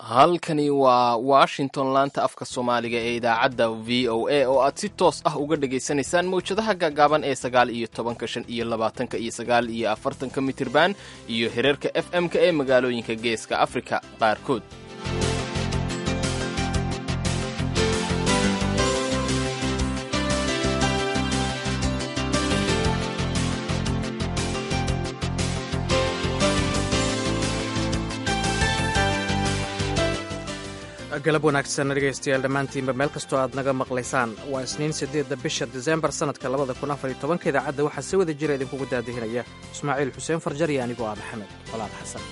halkani waa washington laanta afka soomaaliga ee idaacadda v o a oo aad si toos ah uga dhagaysanaysaan mawjadaha gaagaaban ee sagaal iyo tobanka shan iyo labaatanka iyo sagaal iyo afartanka mitirban iyo hereerka f m-ka ee magaalooyinka geeska afrika qaarkood galab wanaagsan dhegaystayaal dhammaantiinba meel kastoo aad naga maqlaysaan waa isniin siddeedda bisha disembar sannadka labada kun afar iyo tobanka idaacadda waxaa si wada jira idinkugu daadihinaya ismaaciil xuseen farjar iyo anigoo ah maxamed colaad xasan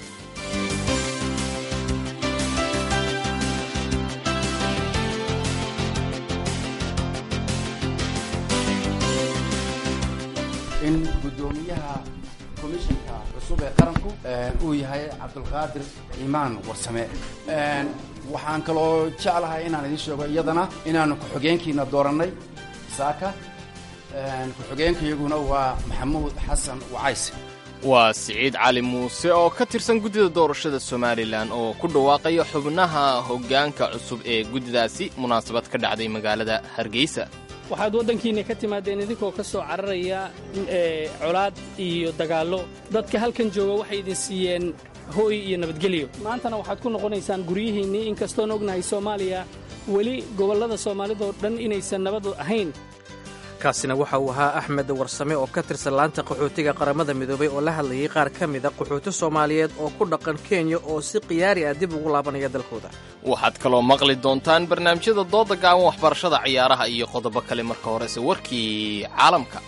in guddoomiyaha komishinka cusub ee qaranku uu yahay cabdulqaadir iimaan warsame waxaan kaloo jeclahay inaan idiin sheego iyadana inaanu ku-xogeenkiina doorannay saaka ku-xogeenkaiyaguna waa maxamuud xasan wacays waa siciid cali muuse oo ka tirsan guddida doorashada somalilan oo ku dhawaaqaya xubnaha hoggaanka cusub ee guddidaasi munaasabad ka dhacday magaalada hargeysa waxaad waddankiinna ka timaadeen idinkoo ka soo cararaya colaad iyo dagaallo dadka halkan jooga waxay idin siiyeen hooy iyo nabadgelyo maantana waxaad ku noqonaysaan guryihiinnii inkastoon ognahay soomaaliya weli gobollada soomaalidoo dhan inaysan nabad ahayn kaasina waxa uu ahaa axmed warsame oo ka tirsan laanta qaxootiga qaramada midoobay oo la hadlayay qaar ka mida qaxooti soomaaliyeed oo ku dhaqan kenya oo si khiyaari ah dib ugu laabanaya dalkooda waxaad kaloo maqli doontaan barnaamijyada dooda gaaban waxbarashada ciyaaraha iyo qodobo kale marka horese warkii caalamka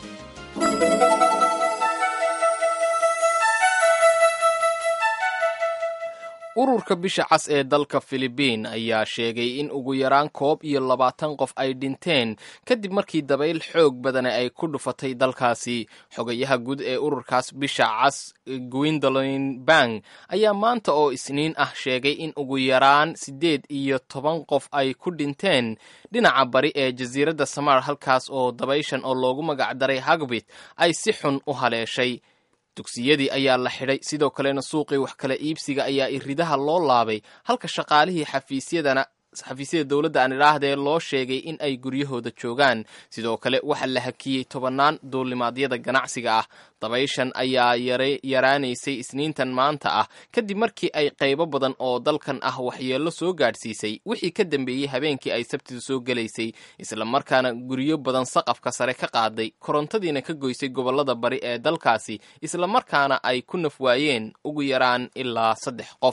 ururka bisha cas ee dalka filibiin ayaa sheegay in ugu yaraan koob iyo labaatan qof ay dhinteen kadib markii dabayl xoog badane ay ku dhufatay dalkaasi xogayaha guud ee ururkaas bisha cas gwindolin bang ayaa maanta oo isniin ah sheegay in ugu yaraan siddeed iyo toban qof ay ku dhinteen dhinaca bari ee jasiiradda samar halkaas oo dabayshan oo loogu magacdaray hagbit ay si xun u haleeshay dugsiyadii ayaa la xidhay sidoo kalena suuqii wax kala iibsiga ayaa iridaha loo laabay halka shaqaalihii xafiisyadana xafiisyada dowladda aan idhaahdee loo sheegay in ay guryahooda joogaan sidoo kale waxaa la hakiyey tobannaan duulimaadyada ganacsiga ah dabayshan ayaa yaraanaysay isniintan maanta ah kadib markii ay qaybo badan oo dalkan ah waxyeello soo gaadhsiisay wixii ka dambeeyey habeenkii ay sabtida soo gelaysay islamarkaana guryo badan saqafka sare ka qaaday korontadiina ka goysay gobollada bari ee dalkaasi islamarkaana ay ku nafwaayeen ugu yaraan ilaa saddex qof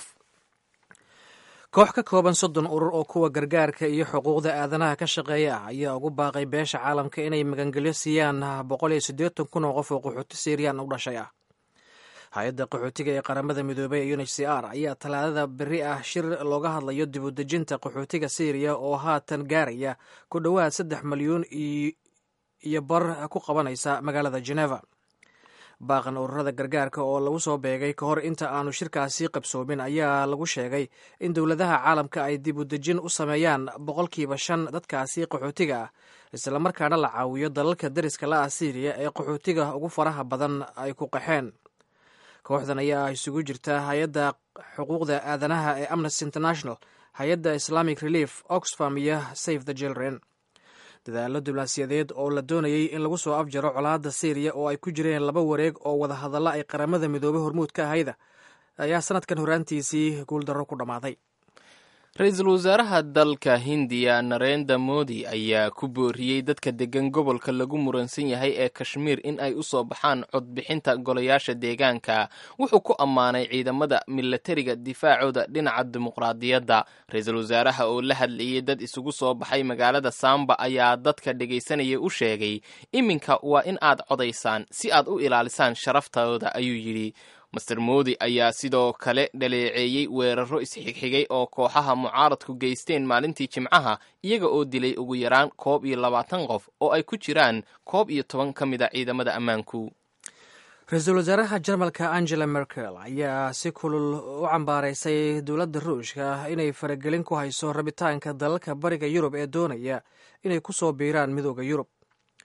koox ka kooban soddon urur oo kuwa gargaarka iyo xuquuqda aadanaha ka shaqeeya ah ayaa ugu baaqay beesha caalamka inay magangelyo siiyaan boqol iyo siddeetan kun oo qof oo qaxooti siiriyaan u dhashay ah hay-adda qaxootiga ee qaramada midoobey ee unh c r ayaa talaadada beri ah shir looga hadlayo dib u dejinta qaxootiga siiriya oo haatan gaaraya ku dhowaad saddex malyuun iyo bar ku qabanaysa magaalada geneva baaqan ururada gargaarka oo lagu soo beegay ka hor inta aanu shirkaasi qabsoomin ayaa lagu sheegay in dowladaha caalamka ay dib u dejin u sameeyaan boqolkiiba shan dadkaasi qaxootiga ah islamarkaana la caawiyo dalalka dariska la ah siiriya ee qaxootiga ugu faraha badan ay ku qaxeen kooxdan ayaa isugu jirta hay-adda xuquuqda aadanaha ee amnesty international hay-adda islamic relief oxfam iyo safe the children dadaallo diblaasiyadeed oo la doonayey in lagu soo afjaro colaadda siiriya oo ay ku jireen laba wareeg oo wada hadalla ay qaramada midoobey hormuud ka ahayda ayaa sanadkan horaantiisii guuldarro ku dhammaaday ra-iisul wasaaraha dalka hindiya narenda modi ayaa ku booriyey dadka deggan gobolka lagu muransan yahay ee kashmiir in ay u soo baxaan codbixinta golayaasha deegaanka wuxuu ku ammaanay ciidamada milatariga difaacooda dhinaca dimuqraadiyadda ra-iisul wasaaraha oo la hadlayey dad isugu soo baxay magaalada samba ayaa dadka dhegaysanayay u sheegay iminka waa in aad codaysaan si aad u ilaalisaan sharaftooda ayuu yidhi master modi ayaa sidoo kale dhaleeceeyey weeraro isxigxigay oo kooxaha mucaaradku geysteen maalintii jimcaha iyaga oo dilay ugu yaraan koob iyo labaatan qof oo ay ku jiraan koob iyo toban ka mid a ciidamada ammaanku ra-iisul wasaaraha jarmalka angela merkel ayaa si kulul u cambaaraysay dowladda ruushka inay faragelin ku hayso rabitaanka dalalka bariga yurub ee doonaya inay ku soo biiraan midooda yurub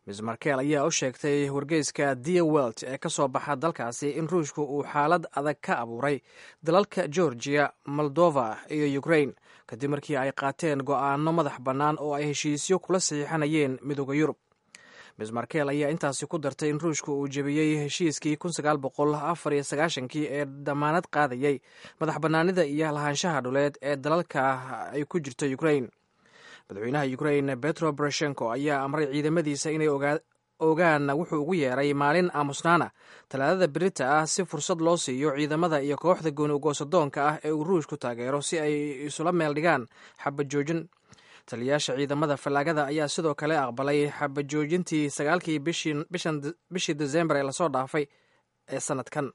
miss markel ayaa u sheegtay wargeyska dia welt ee ka soo baxa dalkaasi in ruushku uu xaalad adag ka abuuray dalalka georgiya moldova iyo ukrain kadib markii ay qaateen go'aano madax bannaan oo ay heshiisyo kula saxiixanayeen midooda yurub miss markel ayaa intaasi ku dartay in ruushku uu jebiyey heshiiskii kii ee damaanad qaadayay madax bannaanida iyo lahaanshaha dhuleed ee dalalka ay ku jirto ukrain madaxweynaha ukrain betro boroshenko ayaa amray ciidamadiisa inay ogaan wuxuu ugu yeeray maalin aamusnaana talaadada berita ah si fursad loo siiyo ciidamada iyo kooxda gooni ugoosadoonka ah ee uu ruushku taageero si ay isula meel dhigaan xabajoojin taliyayaasha ciidamada fallaagada ayaa sidoo kale aqbalay xabajoojintii sagaalkii bishii desembar ee lasoo dhaafay ee sanadkan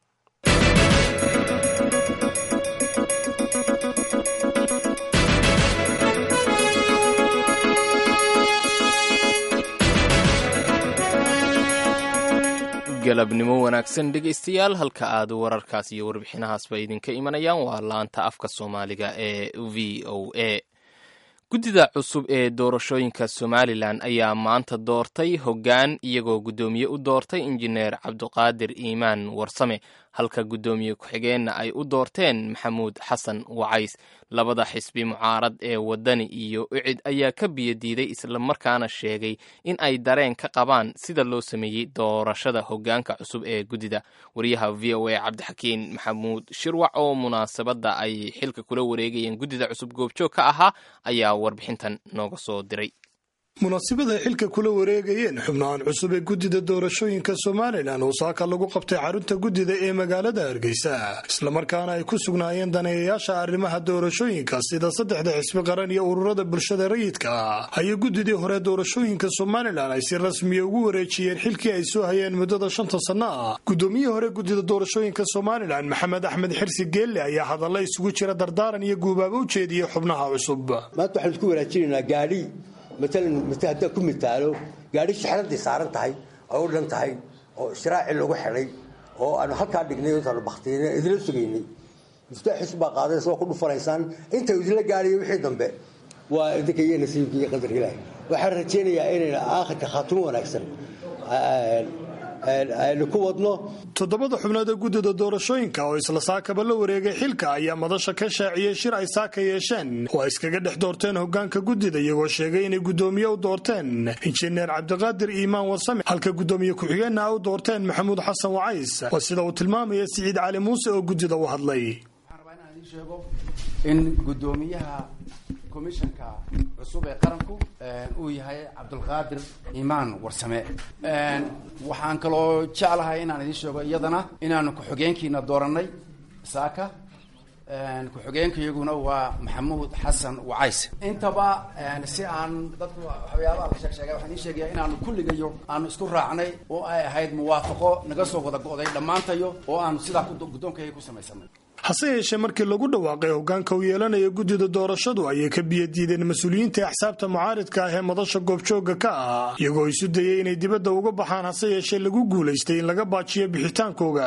galabnimo wanaagsan dhegaystayaal halka aad wararkaas iyo warbixinahaasba idinka imanayaan waa laanta afka soomaaliga ee v o a guddida cusub ee doorashooyinka somalilan ayaa maanta doortay hoggaan iyagoo guddoomiye u doortay injineer cabduqaadir iimaan warsame halka guddoomiye ku-xigeenna ay u doorteen maxamuud xasan wacays labada xisbi mucaarad ee waddani iyo icid ayaa ka biyadiiday islamarkaana sheegay in ay dareen ka qabaan sida loo sameeyey doorashada hoggaanka cusub ee guddida wariyaha v o a cabdixakiin maxamuud shirwac oo munaasabadda ay xilka kula wareegayeen guddida cusub goobjoog ka ahaa ayaa warbixintan nooga soo diray munaasibada xilka kula wareegayeen xubnahan cusub ee guddida doorashooyinka somalilan oo saaka lagu qabtay xarunta guddida ee magaalada hargeysa islamarkaana ay ku sugnaayeen daneeyayaasha arrimaha doorashooyinka sida saddexda xisbi qaran iyo ururada bulshada rayidka ah ayay guddidii hore doorashooyinka somalilan ay si rasmiya ugu wareejiyeen xilkii ay soo hayeen muddada shanta sanno ah guddoomiyihii hore guddida doorashooyinka somalilan maxamed axmed xirsi geelle ayaa hadalla isugu jira dardaaran iyo guubaaba u jeediyey xubnaha cusub maalan haddaan ku mitaalo gaadhi shixradii saaran tahay oo u dhan tahay oo ishraaci lagu xidhay oo aanu halkaa dhignay intaanu baktiina idila sugaynay mustaaxis baa qaadaysa waa ku dhufanaysaan inta idila gaadhiyo wixii dambe waa idinka iyo nasiibka iyo qadarka ilaahay waxaan rajaynayaa inayna aakhirka khaatumo wanaagsan aynu ku wadno toddobada xubnood ee guddida doorashooyinka oo isla saakaba la wareegay xilka ayaa madasha ka shaaciyey shir ay saaka yeesheen oo ay iskaga dhex doorteen hoggaanka guddida iyagoo sheegay inay guddoomiye u doorteen injineer cabdiqaadir iimaan warsame halka guddoomiye ku-xigeenna a u doorteen maxamuud xasan wacays waa sida uu tilmaamaya siciid cali muuse oo guddida u hadlay in guddoomiyaha komishanka cusub ee qaranku uu yahay cabdulqaadir iimaan warsame waxaan kaloo jeclahay inaan idiin sheego iyadana inaanu ku-xigeenkiina doorannay saaka ku-xigeenkaiyaguna waa maxamuud xasan wacays intaba si aan dadku waxyaabaha la sheeg sheegay waxaan idiin sheegaya inaanu kulligayo aanu isku raacnay oo ay ahayd muwaafaqo naga soo wada go'day dhammaantayo oo aanu sidaa guddoonkayga ku samaysanay hase yeeshee markii lagu dhawaaqay hoggaanka uu yeelanaya guddida doorashadu ayay ka biyadiideen mas-uuliyiinta axsaabta mucaaridka ah ee madasha goobjoogga ka ah iyagoo isu dayay inay dibadda uga baxaan hase yeeshee lagu guulaystay in laga baajiyo bixitaankooga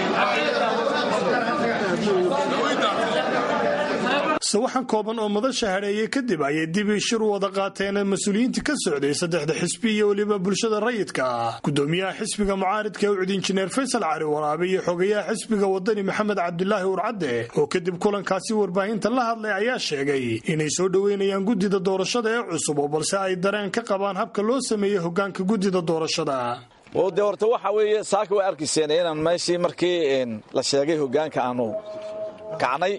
sawaxan kooban oo madasha hadheeyey kadib ayay dib shir u wada qaateen mas-uuliyiintii ka socday saddexda xisbi iyo weliba bulshada rayidka ah guddoomiyaha xisbiga mucaaridka ucud injineer faysal cali waraabe iyo xogayaha xisbiga wadani maxamed cabdulaahi urcadde oo kadib kulankaasi warbaahinta la hadlay ayaa sheegay inay soo dhoweynayaan guddida doorashada ee cusub oo balse ay dareen ka qabaan habka loo sameeyey hoggaanka guddida doorashada de horta waxa weeye saaka way arkayseen inaan meeshii markii la sheegay hoggaanka aanu kacnay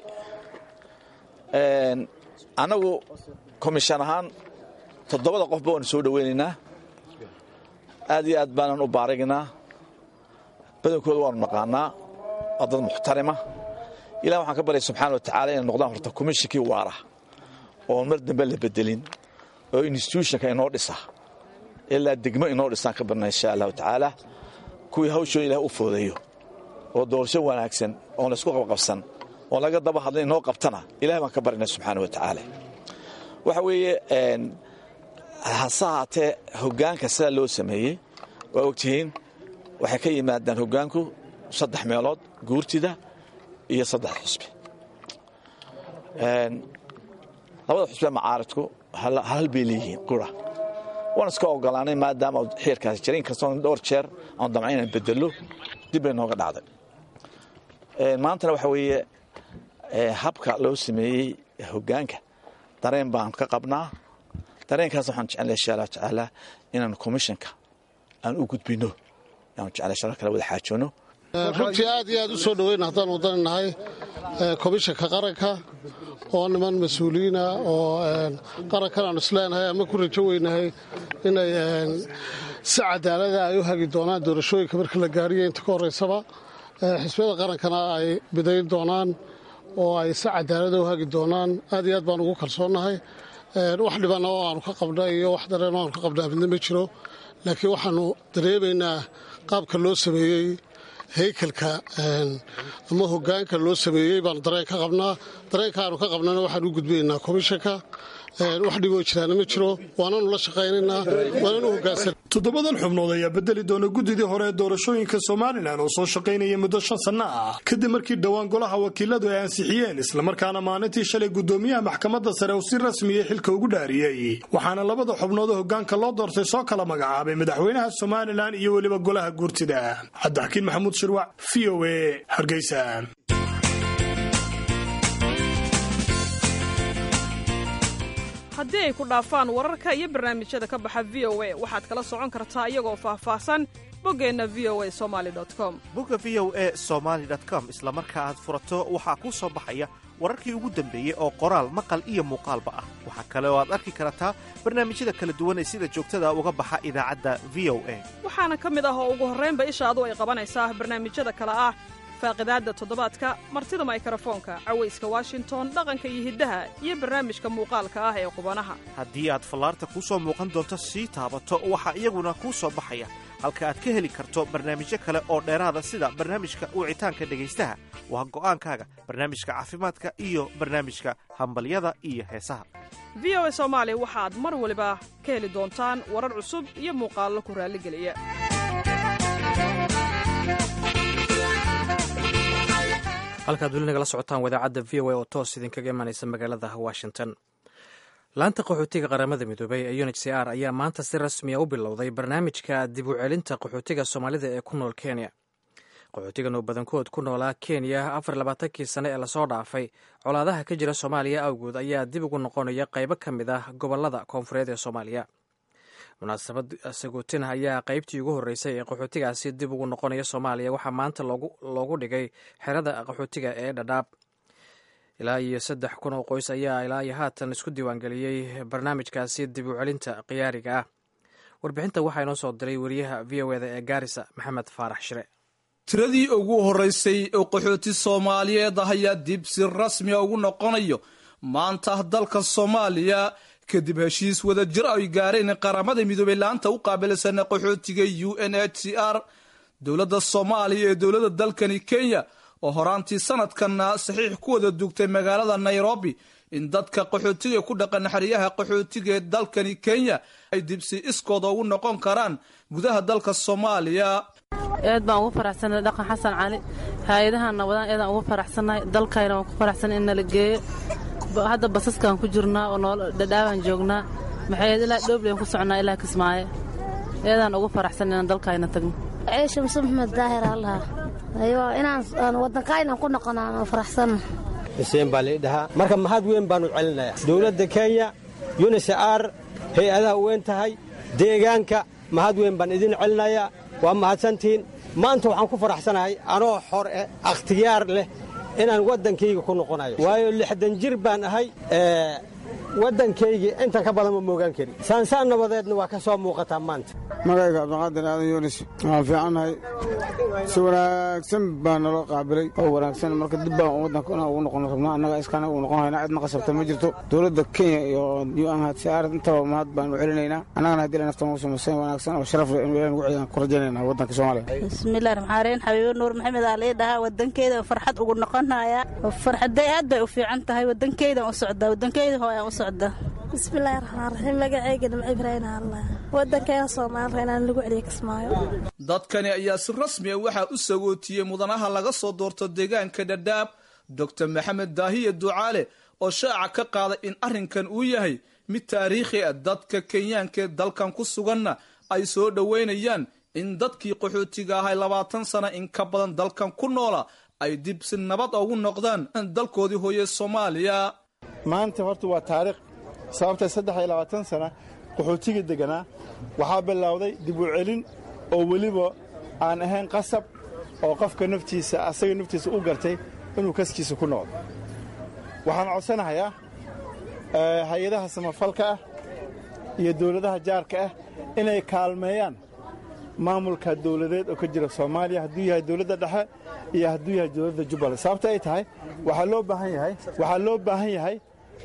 annagu komishan ahaan toddobada qofba waanu soo dhoweynaynaa aad iyo aad baanan u baaragnaa badankooda waanu naqaanaa waa dad muxtarima ilah waxaan ka baryay subxana wa tacala inay noqdaan horta komishinkii waara oon mar dambe la bedelin oo institutionka inoo dhisa ilaa degmo inoo dhisaan ka barna insha allahu tacaala kuwii hawshooda ilah u foodayo oo doorasho wanaagsan oon laysku qabqabsan oon laga daba hadla inoo qabtana ilahay baan ka baryna subxaana wa tacaala waxa weeye hase haatee hoggaanka sidaa loo sameeyey waa ogtihiin waxay ka yimaadaan hoggaanku saddex meelood guurtida iyo saddex xusbi labada xusbee macaaridku hal bay leeyihiin qura waan iska ogolaanay maadaama xiirkaasi jira inkastoo dhowr jeer aan damca inaan bedelo dib bay nooga dhacday maantana waxa weeye habka loo sameeyey hoggaanka dareen baan ka qabnaa dareenkaas waxaan jeclay insha allah tacaala inaan commissionka aan u gudbino aan jeclay sharo kale wada xaajoono runtii aad iyo aad u soo dhoweyn haddaan wadani nahay komishanka qaranka oo niman mas-uuliyiina oo qarankan aan isleenahay ama ku rajo weynahay inay si cadaalada ay u hagi doonaan doorashooyinka marka la gaariyo inta ka horeysaba xisbiyada qarankana ay bidayn doonaan oo ay si cadaalada u hagi doonaan aad iyo aad baan ugu kalsoonnahay wax dhibana oo aanu ka qabna iyo wax dareen oo aanu ka qabnaa midna ma jiro laakiin waxaanu dareemaynaa qaabka loo sameeyey haykalka ama hogaanka loo sameeyey baanu dareen ka qabnaa dareenka aanu ka qabnana waxaan u gudbinaynaa komishanka wax dhiboo jiraana ma jiro waananu la shaqaynaynaa waananu hogaansan toddobadan xubnood ayaa bedeli doona guddidii hore ee doorashooyinka somalilan oo soo shaqaynaya muddo shan sanno ah kadib markii dhowaan golaha wakiiladu ay ansixiyeen islamarkaana maalintii shalay guddoomiyaha maxkamadda sare uu si rasmiyay xilka ugu dhaariyey waxaana labada xubnood oo hogaanka loo doortay soo kala magacaabay madaxweynaha somalilan iyo weliba golaha guurtida cabdixakiin maxamuud shirwac v o a hargeysa haddii ay ku dhaafaan wararka iyo barnaamijyada ka baxa v o a waxaad kala socon kartaa iyagoo faahfaahsan boggeenna v o a somali com bogga v o a somaali com isla marka aad furato waxaa kuu soo baxaya wararkii ugu dambeeyey oo qoraal maqal iyo muuqaalba ah waxaa kale oo aad arki kartaa barnaamijyada kala duwan ee sida joogtada uga baxa idaacadda v o a waxaana ka mid ah oo ugu horraynba ishaadu ay qabanaysaa barnaamijyada kale ah faaqidaadda toddobaadka martida maykarafoonka cawayska washington dhaqanka iyo hiddaha iyo barnaamijka muuqaalka ah ee qubanaha haddii aad fallaarta kuu soo muuqan doonto sii taabato waxaa iyaguna kuu soo baxaya halka aad ka heli karto barnaamijyo kale oo dheeraada sida barnaamijka wicitaanka dhegaystaha waa go'aankaaga barnaamijka caafimaadka iyo barnaamijka hambalyada iyo heesaha v o a soomaali waxaad mar waliba ka heli doontaan warar cusub iyo muuqaallo ku raalligeliya halkaad weli nagala socotaan wadaacadda v o a oo toos idinkaga imanaysa magaalada washington laanta qaxootiga qaramada midoobey ee unh c r ayaa maanta si rasmiya u bilowday barnaamijka dib u celinta qaxootiga soomaalida ee ku nool kenya qaxootigan oo badankood ku noolaa kenya afar labaatankii sane ee lasoo dhaafay colaadaha ka jira soomaaliya awgood ayaa dib ugu noqonaya qaybo ka mid ah gobolada koonfureed ee soomaaliya munaasabad sagootina ayaa qaybtii ugu horreysay ee qaxootigaasi dib ugu noqonaya soomaaliya waxaa maanta loogu dhigay xerada qaxootiga ee dhadhaab ilaa iyo saddex kun oo qoys ayaa ilaa iyo haatan isku diiwaangeliyey barnaamijkaasi dib u celinta khiyaariga ah warbixinta waxaa inoo soo diray wariyaha v o eda ee gaarisa maxamed faarax shire tiradii ugu horreysay oo qaxooti soomaaliyeed ah ayaa dib si rasmiya ugu noqonayo maanta dalka soomaaliya kadib heshiis wada jir ay gaareen qaramada midoobey laanta u qaabilsan qaxootiga u n h c r dowladda soomaaliya ee dowladda dalkani kenya oo horaantii sanadkanna saxiix ku wada dugtay magaalada nairobi in dadka qaxootiga ku dhaqan xeryaha qaxootiga ee dalkani kenya ay dibsi iskooda ugu noqon karaan gudaha dalka soomaaliya aad baan ugu faraxsanay dhaqan xasan cali hay-adahan nabadaan aadaan ugu faraxsannahay dalkayna waan ku faraxsanay in nala geeyo hadda basaskaan ku jirnaa oo nool dhadhaabaan joognaa maxay ilaa dhoobleen ku socnaa ilaa kismaayo eedaan ugu faraxsan inaan dalkayna tagno ciisha muse maxmed daahir allaha aywa inaan waddankaynan ku noqono aan faraxsanna xuseen baa lii dhahaa marka mahad weyn baannu celinayaa dowladda kenya unisar hay-adaha weyn tahay deegaanka mahad weyn baan idin celinayaa waa mahadsantihiin maanta waxaan ku faraxsanahay anoo xor eh akhtiyaar leh inaan waddankayga ku noqonayo waayo lixdan jir baan ahay waddankaygii intan ka badan ma moogaan kari saansaan nabadeedna waa ka soo muuqataa maanta magayga cabdiqaadir aadan yunis waan fiicannahay si wanaagsan baa naloo qaabilay oo wanaagsan marka dib baan waddanka inaan ugu noqon rabnaa annaga iskaana ugu noqon haynaa cidna qasabta ma jirto dowladda kenya iyo unhcr intaba mahad baanu celinaynaa annagana haddii la naftan ugu samayseen wanaagsan oo sharaf leh inuu ilaah nagu ciyaan ku rajaynaynaa waddanka soomaaliya bismillahi raxmaan raxiim xabiibo nuur maxamed aa lii dhahaa waddankeyda farxad ugu noqonaya farxaday aad bay u fiican tahay waddankeydan u socdaa waddankeyda hooyaan u socdaa bismillaahi raxmaan raxiim magacayga nimco ibraahim allah waddankeena soomaaliya inaan lagu celiyo kismaayo dadkani ayaa si rasmiya waxaa u sagootiyey mudanaha laga soo doorto deegaanka dhadhaab doctor maxamed daahiye ducaale oo shaaca ka qaaday in arrinkan uu yahay mid taariikhi ah dadka kenyaankaee dalkan ku suganna ay soo dhoweynayaan in dadkii qaxootiga ahay labaatan sana in ka badan dalkan ku noola ay dib si nabad ugu noqdaan dalkoodii hooye soomaaliya maanta horta waa taariikh sababtay saddex iyo labaatan sana qaxootiga degganaa waxaa bilowday dib u celin oo weliba aan ahayn qasab oo qofka naftiisa asaga naftiisa u gartay inuu kaskiisa ku noqdo waxaan codsanahayaa hay-adaha samafalka ah iyo dawladaha jaarka ah inay kaalmeeyaan maamulka dawladeed oo ka jira soomaaliya hadduu yahay dawladda dhexe iyo hadduu yahay dawladda jubbaland sababta ay tahay waxaa loo baahan yahay waxaa loo baahan yahay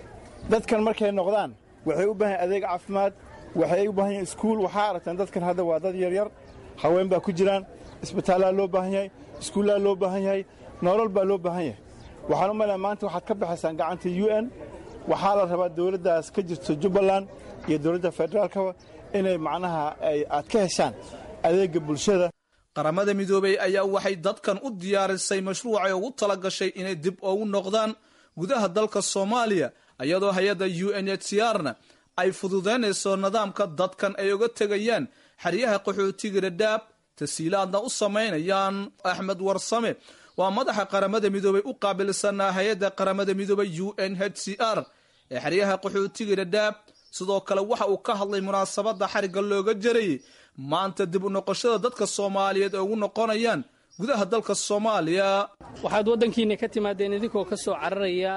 dadkan markay noqdaan waxay u baahan yahay adeeg caafimaad waxay u baahan yahay iskuul waxaa aragtaan dadkan hadda waa dad yaryar haween baa ku jiraan isbitaallaa loo baahan yahay iskuullaa loo baahan yahay nolol baa loo baahan yahay waxaan u malaya maanta waxaad ka baxaysaan gacanta u n waxaa la rabaa dawladdaas ka jirto jubbaland iyo dawladda federaalkaba inay macnaha aad ka heshaan adeegga bulshada qaramada midoobey ayaa waxay dadkan u diyaarisay mashruucay ugu tala gashay inay dib ugu noqdaan gudaha dalka soomaaliya iyadoo hay-adda u n h c r-na ay fududaynayso nidaamka dadkan ay uga tegayaan xeryaha qaxootiga dhadhaab tasiilaadna u samaynayaan axmed warsame waa madaxa qaramada midoobey u qaabilsanaa hay-adda qaramada midoobey u n h c r ee xeryaha qaxootiga dhadhaab sidoo kale waxa uu ka hadlay munaasabadda xarigga looga jarayay maanta dib u noqoshada dadka soomaaliyeed ay ugu noqonayaan gudaha dalka soomaaliya waxaad waddankiinna ka timaadeen idinkoo ka soo cararaya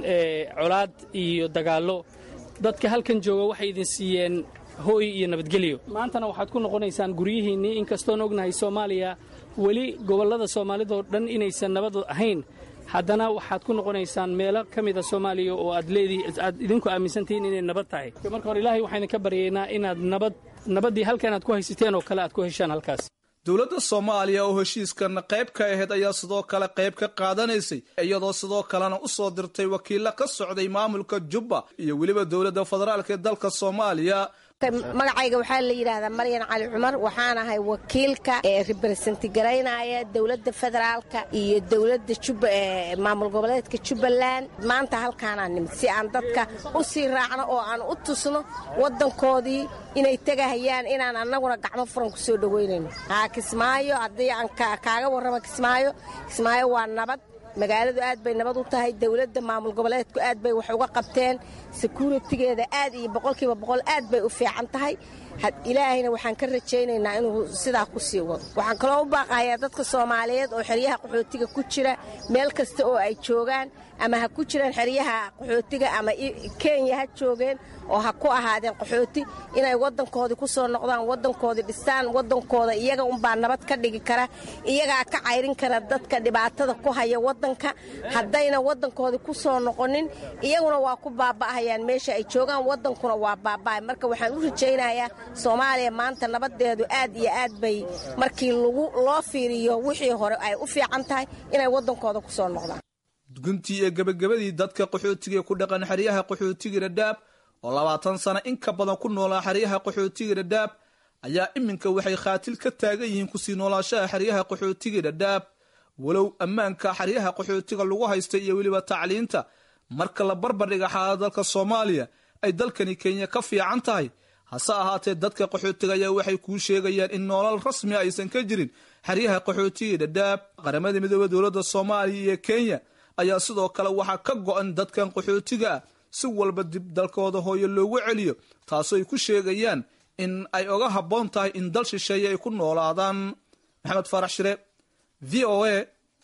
colaad iyo dagaallo dadka halkan jooga waxay idin siiyeen hooy iyo nabadgelyo maantana waxaad ku noqonaysaan guryihiinnii inkastoon ognahay soomaaliya weli gobollada soomaalidoo dhan inaysan nabad ahayn haddana waxaad ku noqonaysaan meelo ka mida soomaaliya oo aad leedii aad idinku aaminsantihiin inay nabad tahay marka hore ilaahay waxaan idinka baryaynaa inaad nabad nabaddii halkan aad ku haysateen oo kale aad ku heshaan halkaas dowladda soomaaliya oo heshiiskan qayb ka ahayd ayaa sidoo kale qayb ka qaadanaysay iyadoo sidoo kalena u soo dirtay wakiilla ka socday maamulka jubba iyo weliba dowladda federaalk ee dalka soomaaliya magacayga waxaa la yidhaahdaa maryan cali cumar waxaan ahay wakiilka ee reberesenti garaynaya dowladda federaalka iyo dowladda maamul goboleedka jubbaland maanta halkaanaa nimid si aan dadka u sii raacno oo aan u tusno waddankoodii inay tegahayaan inaan annaguna gacmo furan ku soo dhoweynayno haa kismaayo haddii aan kaaga warramo kismaayo kismaayo waa nabad magaaladu aad bay nabad u tahay dowladda maamul goboleedku aad bay wax uga qabteen sekuritigeeda aad iyo boqolkiiba boqol aad bay u fiican tahay ilaahayna waxaan ka rajaynaynaa inuu sidaa ku sii wado waxaan kaloo u baaqahayaa dadka soomaaliyeed oo xeryaha qaxootiga ku jira meel kasta oo ay joogaan ama ha ku jiraan xeryaha qaxootiga ama kenya ha joogeen oo ha ku ahaadeen qaxooti inay waddankoodii ku soo noqdaan waddankoodii dhistaan waddankooda iyaga unbaa nabad ka dhigi kara iyagaa ka cayrin kara dadka dhibaatada ku haya waddanka haddayna waddankoodii ku soo noqonin iyaguna waa ku baaba'ahayaan meesha ay joogaan waddankuna waa baaba'ay marka waxaan u rajaynayaa soomaaliya maanta nabadeedu aad iyo aad bay markii loo fiiriyo wixii hore ay u fiican tahay inay waddankooda ku soo noqdaan guntii ee gebagabadii dadka qaxootiga ku dhaqan xeryaha qaxootiga dhadhaab oo labaatan sano in ka badan ku noolaa xeryaha qaxootiga dhadhaab ayaa iminka waxay khaatil ka taagan yihiin kusii noolaashaha xeryaha qaxootiga dhadhaab walow ammaanka xeryaha qaxootiga lagu haysta iyo weliba tacliinta marka la barbardhiga xaalada dalka soomaaliya ay dalkani kenya ka fiican tahay hase ahaatee dadka qaxootiga ayaa waxay kuu sheegayaan in noolal rasmi aysan ka jirin xeryaha qaxootiga dhadhaab qaramada midooda dowladda soomaaliya iyo kenya ayaa sidoo kale waxaa ka go-an dadkan qaxootiga ah si walba dib dalkooda hooyo loogu celiyo taasoo ay ku sheegayaan in ay oga habboon tahay in dal shisheeye ay ku noolaadaan maxamed faarax shire v o a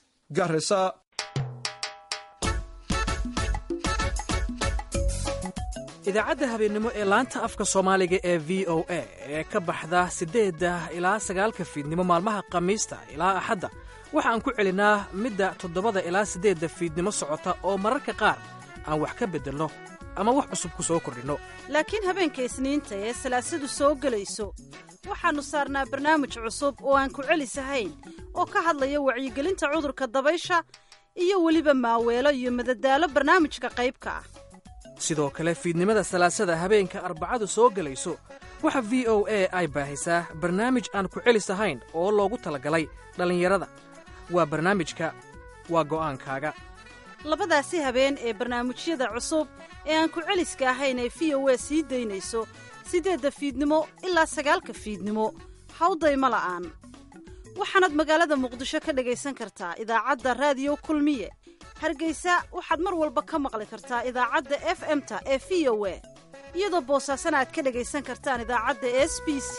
garisa idaacadda habeennimo ee laanta afka soomaaliga ee v o a ee ka baxda siddeedda ilaa sagaalka fiidnimo maalmaha khamiista ilaa axadda waxaan ku celinaa midda toddobada ilaa siddeedda fiidnimo socota oo mararka qaar aan wax ka beddelno ama wax cusub ku soo kordhinno laakiin habeenka isniinta ee salaasadu soo gelayso waxaannu saarnaa barnaamij cusub oo aan ku celisahayn oo ka hadlaya wacyigelinta cudurka dabaysha iyo weliba maaweelo iyo madadaalo barnaamijka qaybka ah sidoo kale fiidnimada salaasada habeenka arbacadu soo gelayso waxa v o a ay baahisaa barnaamij aan ku celis ahayn oo loogu talagalay dhallinyarada waa barnaamijka waa go'aankaaga labadaasi habeen ee barnaamijyada cusub ee aan ku celiska ahayn ee v o a sii daynayso siddeedda fiidnimo ilaa sagaalka fiidnimo hawdayma la'aan waxaanaad magaalada muqdisho ka dhagaysan kartaa idaacadda raadiyo kulmiye hargeysa waxaad mar walba ka maqli kartaa idaacadda f m-ta ee v o a iyadoo boosaasana aad ka dhagaysan kartaan idaacadda s b c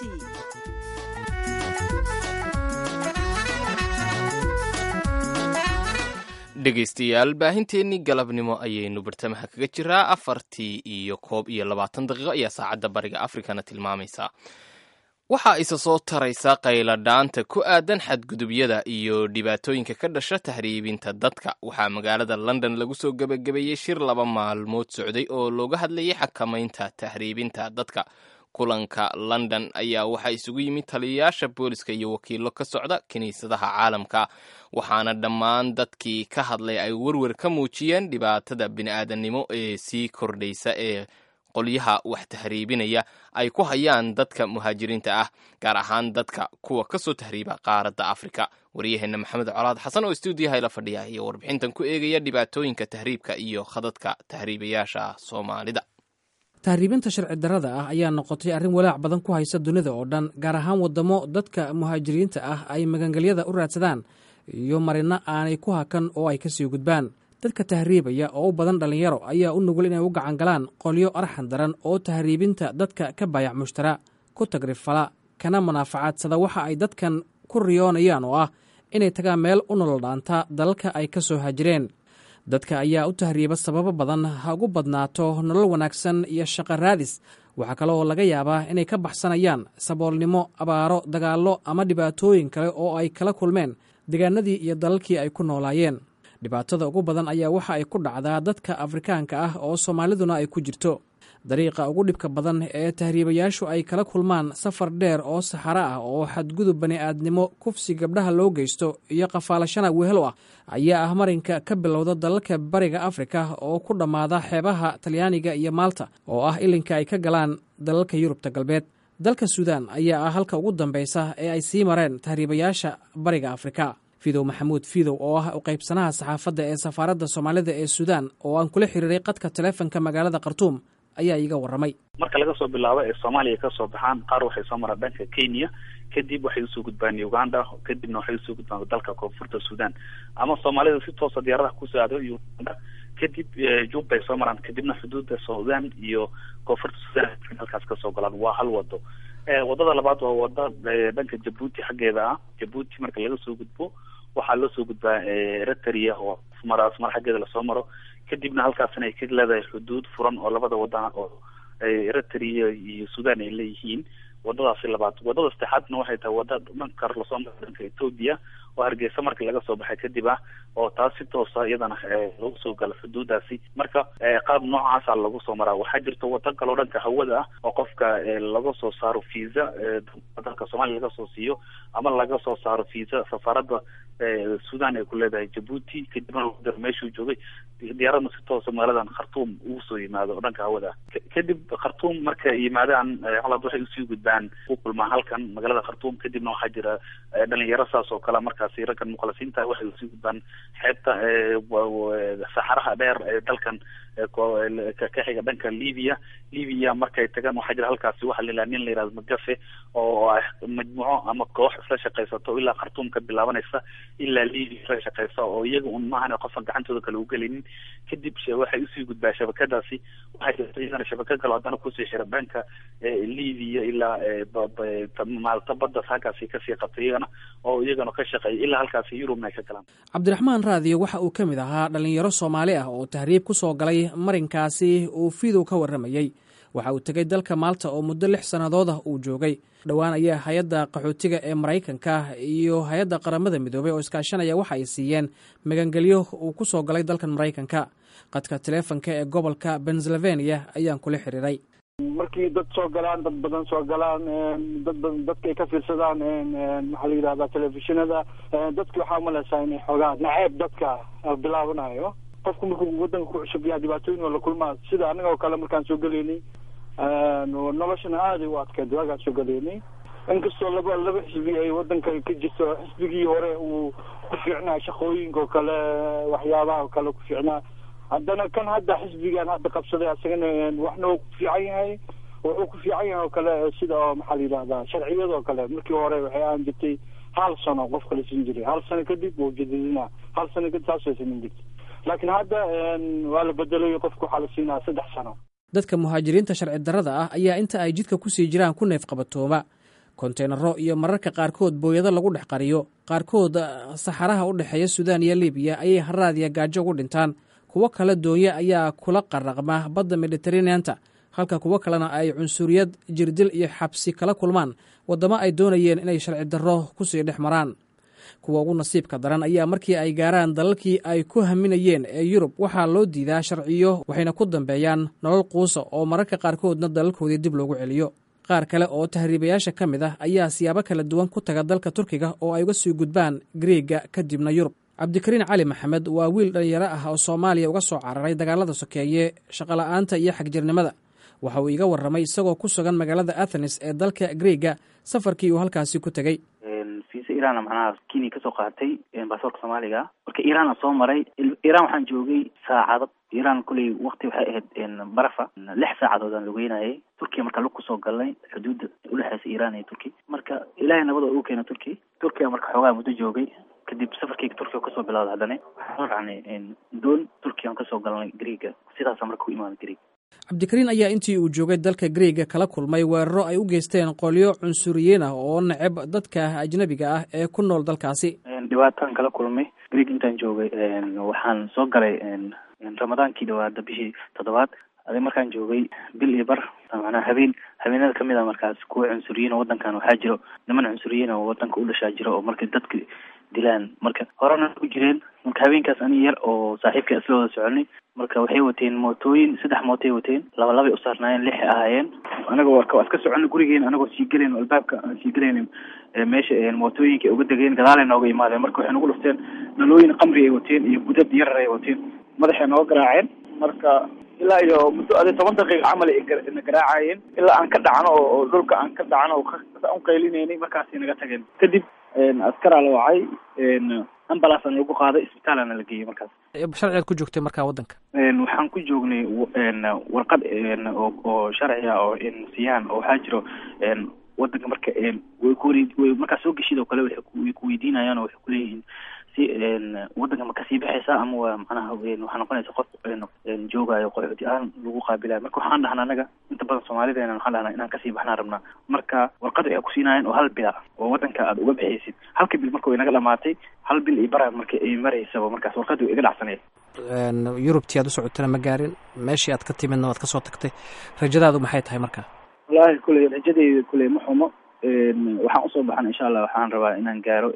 dhegaystayaal baahinteennii galabnimo ayaynu bartamaha kaga jiraa afartii iyo koob iyo labaatan daqiiqo ayaa saacadda bariga afrikana tilmaamaysa waxaa isa soo taraysa qayladhaanta ku aadan xadgudubyada iyo dhibaatooyinka ka dhasha tahriibinta dadka waxaa magaalada london lagu soo gebagabeeyey shir laba maalmood socday oo looga hadlayay xakamaynta tahriibinta dadka kulanka london ayaa waxaa isugu yimid taliyayaasha booliska iyo wakiilo ka socda kiniisadaha caalamka waxaana dhammaan dadkii ka hadlay ay werwer ka muujiyeen dhibaatada bini'aadannimo ee sii kordhaysa ee qolyaha wax tahriibinaya ay ku hayaan dadka muhaajiriinta ah gaar ahaan dadka kuwa ka soo tahriiba qaaradda afrika waryaheenna maxamed colaad xasan oo stuudiyaha la fadhiya iyo warbixintan ku eegaya dhibaatooyinka tahriibka iyo khadadka tahriibayaasha soomaalida tahriibinta sharci darrada ah ayaa noqotay arrin walaac badan ku haysa dunida oo dhan gaar ahaan waddamo dadka muhaajiriinta ah ay magangelyada u raadsadaan iyo marino aanay ku hakan oo ay ka sii gudbaan dadka tahriibaya oo u badan dhallinyaro ayaa u nugul inay u gacan galaan qolyo arxan daran oo tahriibinta dadka ka baayac mushtara ku tagrifala kana munaafacadsada waxa ay dadkan ku riyoonayaan oo ah inay tagaan meel u nolol dhaanta dalalka ay ka soo hajireen dadka ayaa u tahriiba sababo badan ha ugu badnaato nolol wanaagsan iyo shaqo raadis waxaa kale oo laga yaabaa inay ka baxsanayaan saboolnimo abaaro dagaallo ama dhibaatooyin kale oo ay kala kulmeen deegaanadii iyo dalalkii ay ku noolaayeen dhibaatada ugu badan ayaa waxa ay ku dhacdaa dadka afrikaanka ah oo soomaaliduna ay ku jirto dariiqa ugu dhibka badan ee tahriibayaashu ay kala kulmaan safar dheer oo saxaro ah oo xadgudub bani'aadnimo kufsi gabdhaha loo geysto iyo qafaalashana wehelo ah ayaa ah marinka ka bilowda dalalka bariga afrika oo ku dhammaada xeebaha talyaaniga iyo maalta oo ah ilinka ay ka galaan dalalka yurubta galbeed dalka suudaan ayaa ah halka ugu dambeysa ee ay sii mareen tahriibayaasha bariga afrika fidow maxamuud fidow oo ah u qaybsanaha saxaafadda ee safaaradda soomaalida ee suudaan oo aan kula xiriiray qadka taleefonka magaalada khartuum ayaa iiga warramay marka laga soo bilaabo ee soomaaliya ka soo baxaan qaar waxay soo maraan dhanka kenya kadib waxay usoo gudbaan uganda kadibna waxay usoo gudbaan dalka koonfurta sudan ama soomaalida si toosa diyaaradaha kusoo aado uganda kadib jubbay soo maraan kadibna xuduudda sudan iyo koonfurta sudan halkaas kasoo galaan waa hal wado wadada labaad waa wada dhanka jabuuti xaggeeda ah jabuuti marka laga soo gudbo waxaa loo soo gudbaa eritrea oo mar asmar xaggeeda lasoo maro kadibna halkaasna ay ka leedahay xuduud furan oo labada wadana oo eritrea iyo sudan ay leeyihiin wadadaasi labaad wadada saddexaadna waxay tahay wada dhanka lasoo maro dhanka ethoobia oo hargeysa markii laga soo baxay kadib ah oo taas si toosa iyadana lagu soo galo xuduudaasi marka qaab noocaasa lagu soo maraa waxaa jirta wado kaloo dhanka hawada ah oo qofka laga soo saaro visa dalka soomaaliya laga soo siiyo ama laga soo saaro visa safaaradda sudan ay ku leedahay jabuuti kadibna lagu diro meeshuu joogay diyaaradna si toosa magaaladan khartuum ugu soo yimaado oo dhanka hawada ah kadib khartuum markay yimaadaan halad waxay usii gudbaan ku kulmaan halkan magaalada khartuum kadibna waxaa jira dhalinyaro saas oo kale markaasi raggan mukhlasiinta waxay usii gudbaan xeebta saxaraha dheer ee dalkan ka xiga dhanka libya libya markay tagaan waxaa jira halkaasi waxa la yidhaha nin la yihahdo magafe oo ah majmuuco ama koox isla shaqaysato ilaa khartuum ka bilaabanaysa ilaa libya isla shaqaysa oo iyaga un maahan qofan gacantooda kale ugelinin kadib waxay usii gudbaa shabakadaasi waxaa jirta iyadana shabakad kale haddana kusii xira dhanka libya ilaa maalta baddas halkaasi kasii qabtay iyagana oo iyagana ka shaqeeya ilaa halkaasi yurubna ay ka galaan cabdiraxmaan raadiyo waxa uu ka mid ahaa dhalinyaro soomaali ah oo tahriib ku soo galay marinkaasi uu fidow ka warramayey waxa uu tegey dalka maalta oo muddo lix sannadood ah uu joogay dhowaan ayaa hay-adda qaxootiga ee maraykanka iyo hay-adda qaramada midoobay oo iskaashanaya waxa ay siiyeen magangelyo uu ku soo galay dalkan maraykanka qadka taleefonka ee gobolka pennsylvania ayaan kula xiriiray markii dad soo galaan dad badan soo galaan dad badan dadka ay ka fiirsadaan maxaa la yidhahdaa telefishinada dadki waxaa umaleysaa inay xoogaa naceeb dadka bilaabanayo qofku markuu wadanka ku cusub yahay dhibaatooyin oo la kulmaa sida anaga oo kale markaan soo gelaynay noloshana aaday u adkeed waagaan soo gelaynay inkastoo laba laba xisbi ay wadanka ka jirto xisbigii hore uu ku fiicnaa shaqooyinka oo kale waxyaabaha oo kale ku fiicnaa haddana kan hadda xisbigan hadda qabsaday asagana waxna uu ku fiican yahay wuxuu ku fiican yahay oo kale sida oo maxaa la yidhahdaa sharciyadoo kale markii hore waxay aan jirtay hal sano qofka la siin jiray hal sano kadib wuu jadidinaa hal sano kadib saasay sameyn jirtay laakiin hadda waa la bedelayo qofka waxaa la siinaa saddex sano dadka muhaajiriinta sharci darrada ah ayaa inta ay jidka ku sii jiraan ku neef qabatooma konteynaro iyo mararka qaarkood booyado lagu dhex qariyo qaarkood saxaraha u dhexeeya suudaan iyo libiya ayay haraadiya gaajo ugu dhintaan kuwo kale doonye ayaa kula qaraqma badda mediteraneanta halka kuwo kalena ay cunsuriyad jirdil iyo xabsi kala kulmaan waddamo ay doonayeen inay sharci darro kusii dhex maraan kuwa ugu nasiibka daran ayaa markii ay gaaraan dalalkii ay ku haminayeen ee yurub waxaa loo diidaa sharciyo waxayna ku dambeeyaan nolol quusa oo mararka qaarkoodna dalalkoodii dib loogu celiyo qaar kale oo tahriibayaasha ka mid ah ayaa siyaabo kala duwan ku taga dalka turkiga oo ay uga sii gudbaan griega kadibna yurub cabdikariin cali maxamed waa wiil dhallinyaro ah oo soomaaliya uga soo cararay dagaalada sokeeye shaqola'aanta iyo xagjirnimada waxa uu iga warramay isagoo ku sugan magaalada athenes ee dalka griega safarkii uu halkaasi ku tegey fiisa iran macnaha kenya kasoo qaatay baasaborka soomaaliga marka iran aan soo maray iran waxaan joogay saacado iran kuley wakti waxay ahayd barafa lix saacadood aan lugeynayay turkiya marka lug kusoo galnay xuduudda udhexeysa iran iyo turki marka ilaahay nabada ugu keena turki turkiya marka xoogaa muddo joogay kadib safarkeyga turkiya kasoo bilawda haddana waxaan soo raacnay doon turkiya aan kasoo galnay greega sidaasa marka ku imaaday greeg cabdikariin ayaa intii uu joogay dalka griega kala kulmay weeraro ay u geysteen qolyo cunsuriyiin ah oo neceb dadka ajnabiga ah ee ku nool dalkaasi dhibaataan kala kulmay greeg intaan joogay waxaan soo galay ramadaankii dhawaada bishii toddobaad adi markaan joogay bil iyo bar macnaha habeen habeenada kamid a markaas kuwa cunsuriyiin oo wadankan waxaa jiro niman cunsuriyiin oo wadanka u dhashaa jiro oo marka dadka dilaan marka horena ku jireen marka habeenkaas ani yar oo saaxiibka isla wada soconay marka waxay wateen mootooyin saddex mootay wateen laba labay usaarnaayeen lixay ahaayeen anaga waa iska soconay gurigeena anagoo sii gelayn albaabka aan sii gelayn meesha mootooyinka uga degeen gadaalay nooga imaadeen marka waxay nagu dhufteen dhalooyin qamri ay wateen iyo gudad yarar ay wateen madaxay nooga garaaceen marka ilaa iyo muddo adi toban daqiiqa camal ay na garaacayeen ilaa aan ka dhacno oo dhulka aan ka dhacno oo u qaylinaynay markaasay naga tageen kadib askaraa la wacay ambalansana lagu qaaday isbitaalana la geeyey markaas sharcigaad ku joogtay markaa waddanka waxaan ku joognay warqad oo sharci ah oo siiyaan oo waxaa jiro wadanka marka way ku markaa soo geshid oo kale way kuweydiinayaan oo waxay kuleeyihiin si wadanka ma kasii baxaysaa ama waa macnaha waxaa noqonaysa qof joogayo qaxooti ahaan lagu qaabilayo marka waxaan dhahnaa anaga inta badan soomaalideena waxaan dhahnaa inaan kasii baxnaan rabnaa marka warqad waxay kusiinayeen oo hal bila oo wadanka aad uga baxaysid halka bil marka way naga dhamaatay hal bil iyo bara marka ay maraysaba markaas warqadii way iga dhacsaneed yurubtii aad u socotana ma gaarin meeshii aad ka timidna waad kasoo tagtay rajadaadu maxay tahay marka wallaahi kuley rajadeyda kuley ma xumo waxaan usoo baxan insha allah waxaan rabaa inaan gaaro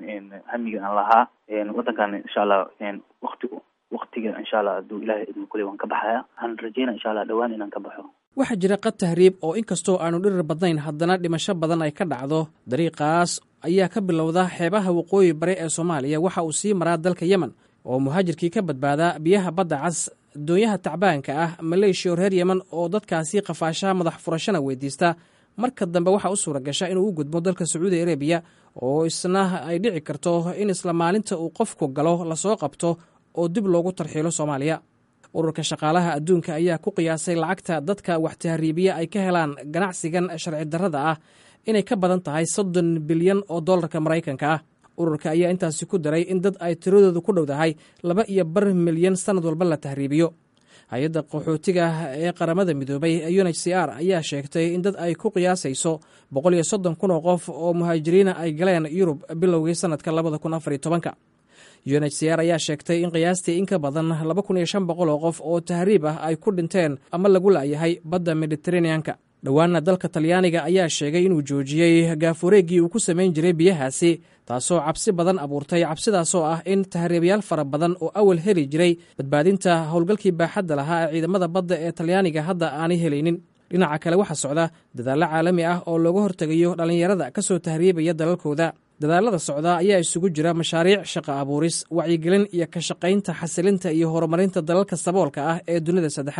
hamiga aan lahaa wadankan insha allah wakti waktiga insha allah hadduu ilahay idmo kuley waan ka baxaya waxaan rajeyna insha allah dhawaan inaan ka baxo waxaa jira qad tahriib oo inkastoo aanu dhirir badnayn haddana dhimasho badan ay ka dhacdo dariiqaas ayaa ka bilowda xeebaha waqooyi bare ee soomaaliya waxa uu sii maraa dalka yemen oo muhaajirkii ka badbaadaa biyaha badda cas doonyaha tacbaanka ah maleeshiya oo reer yemen oo dadkaasi qafaashaha madax furashana weydiista marka dambe waxaa u suura gasha inuu u gudbo dalka sacuudi arabiya oo isna ay dhici karto in isla maalinta uu qofku galo lasoo qabto oo dib loogu tarxiilo soomaaliya ururka shaqaalaha adduunka ayaa ku qiyaasay lacagta dadka wax tahriibiya ay ka helaan ganacsigan sharci darrada ah inay ka badan tahay soddon bilyan oo dollarka maraykanka ah ururka ayaa intaasi ku daray in dad ay tiradoodu ku dhowdahay laba iyo bar milyan sannad walba la tahriibiyo hay-adda qaxootiga ee qaramada midoobay ee u n h c r ayaa sheegtay in dad ay ku qiyaasayso boqol iyo soddon kun oo qof oo muhaajiriina ay galeen yurub bilowgii sanadka labada kun afar iyo tobanka u n h c r ayaa sheegtay in qiyaastii in ka badan laba kun iyo shan boqol oo qof oo tahriib ah ay ku dhinteen ama lagu la'yahay badda mediteraneanka dhowaana dalka talyaaniga ayaa sheegay inuu joojiyey gaafureeggii uu ku samayn jiray biyahaasi taasoo cabsi badan abuurtay cabsidaasoo ah in tahriibayaal fara badan oo awal heli jiray badbaadinta howlgalkii baaxadda lahaa ee ciidamada badda ee talyaaniga hadda aanay helaynin dhinaca kale waxaa socda dadaallo caalami ah oo looga hortegayo dhallinyarada ka soo tahriibaya dalalkooda dadaalada socdaa ayaa isugu jira mashaariic shaqa abuuris wacyigelin iyo ka shaqaynta xasilinta iyo horumarinta dalalka saboolka ah ee dunida saddexaad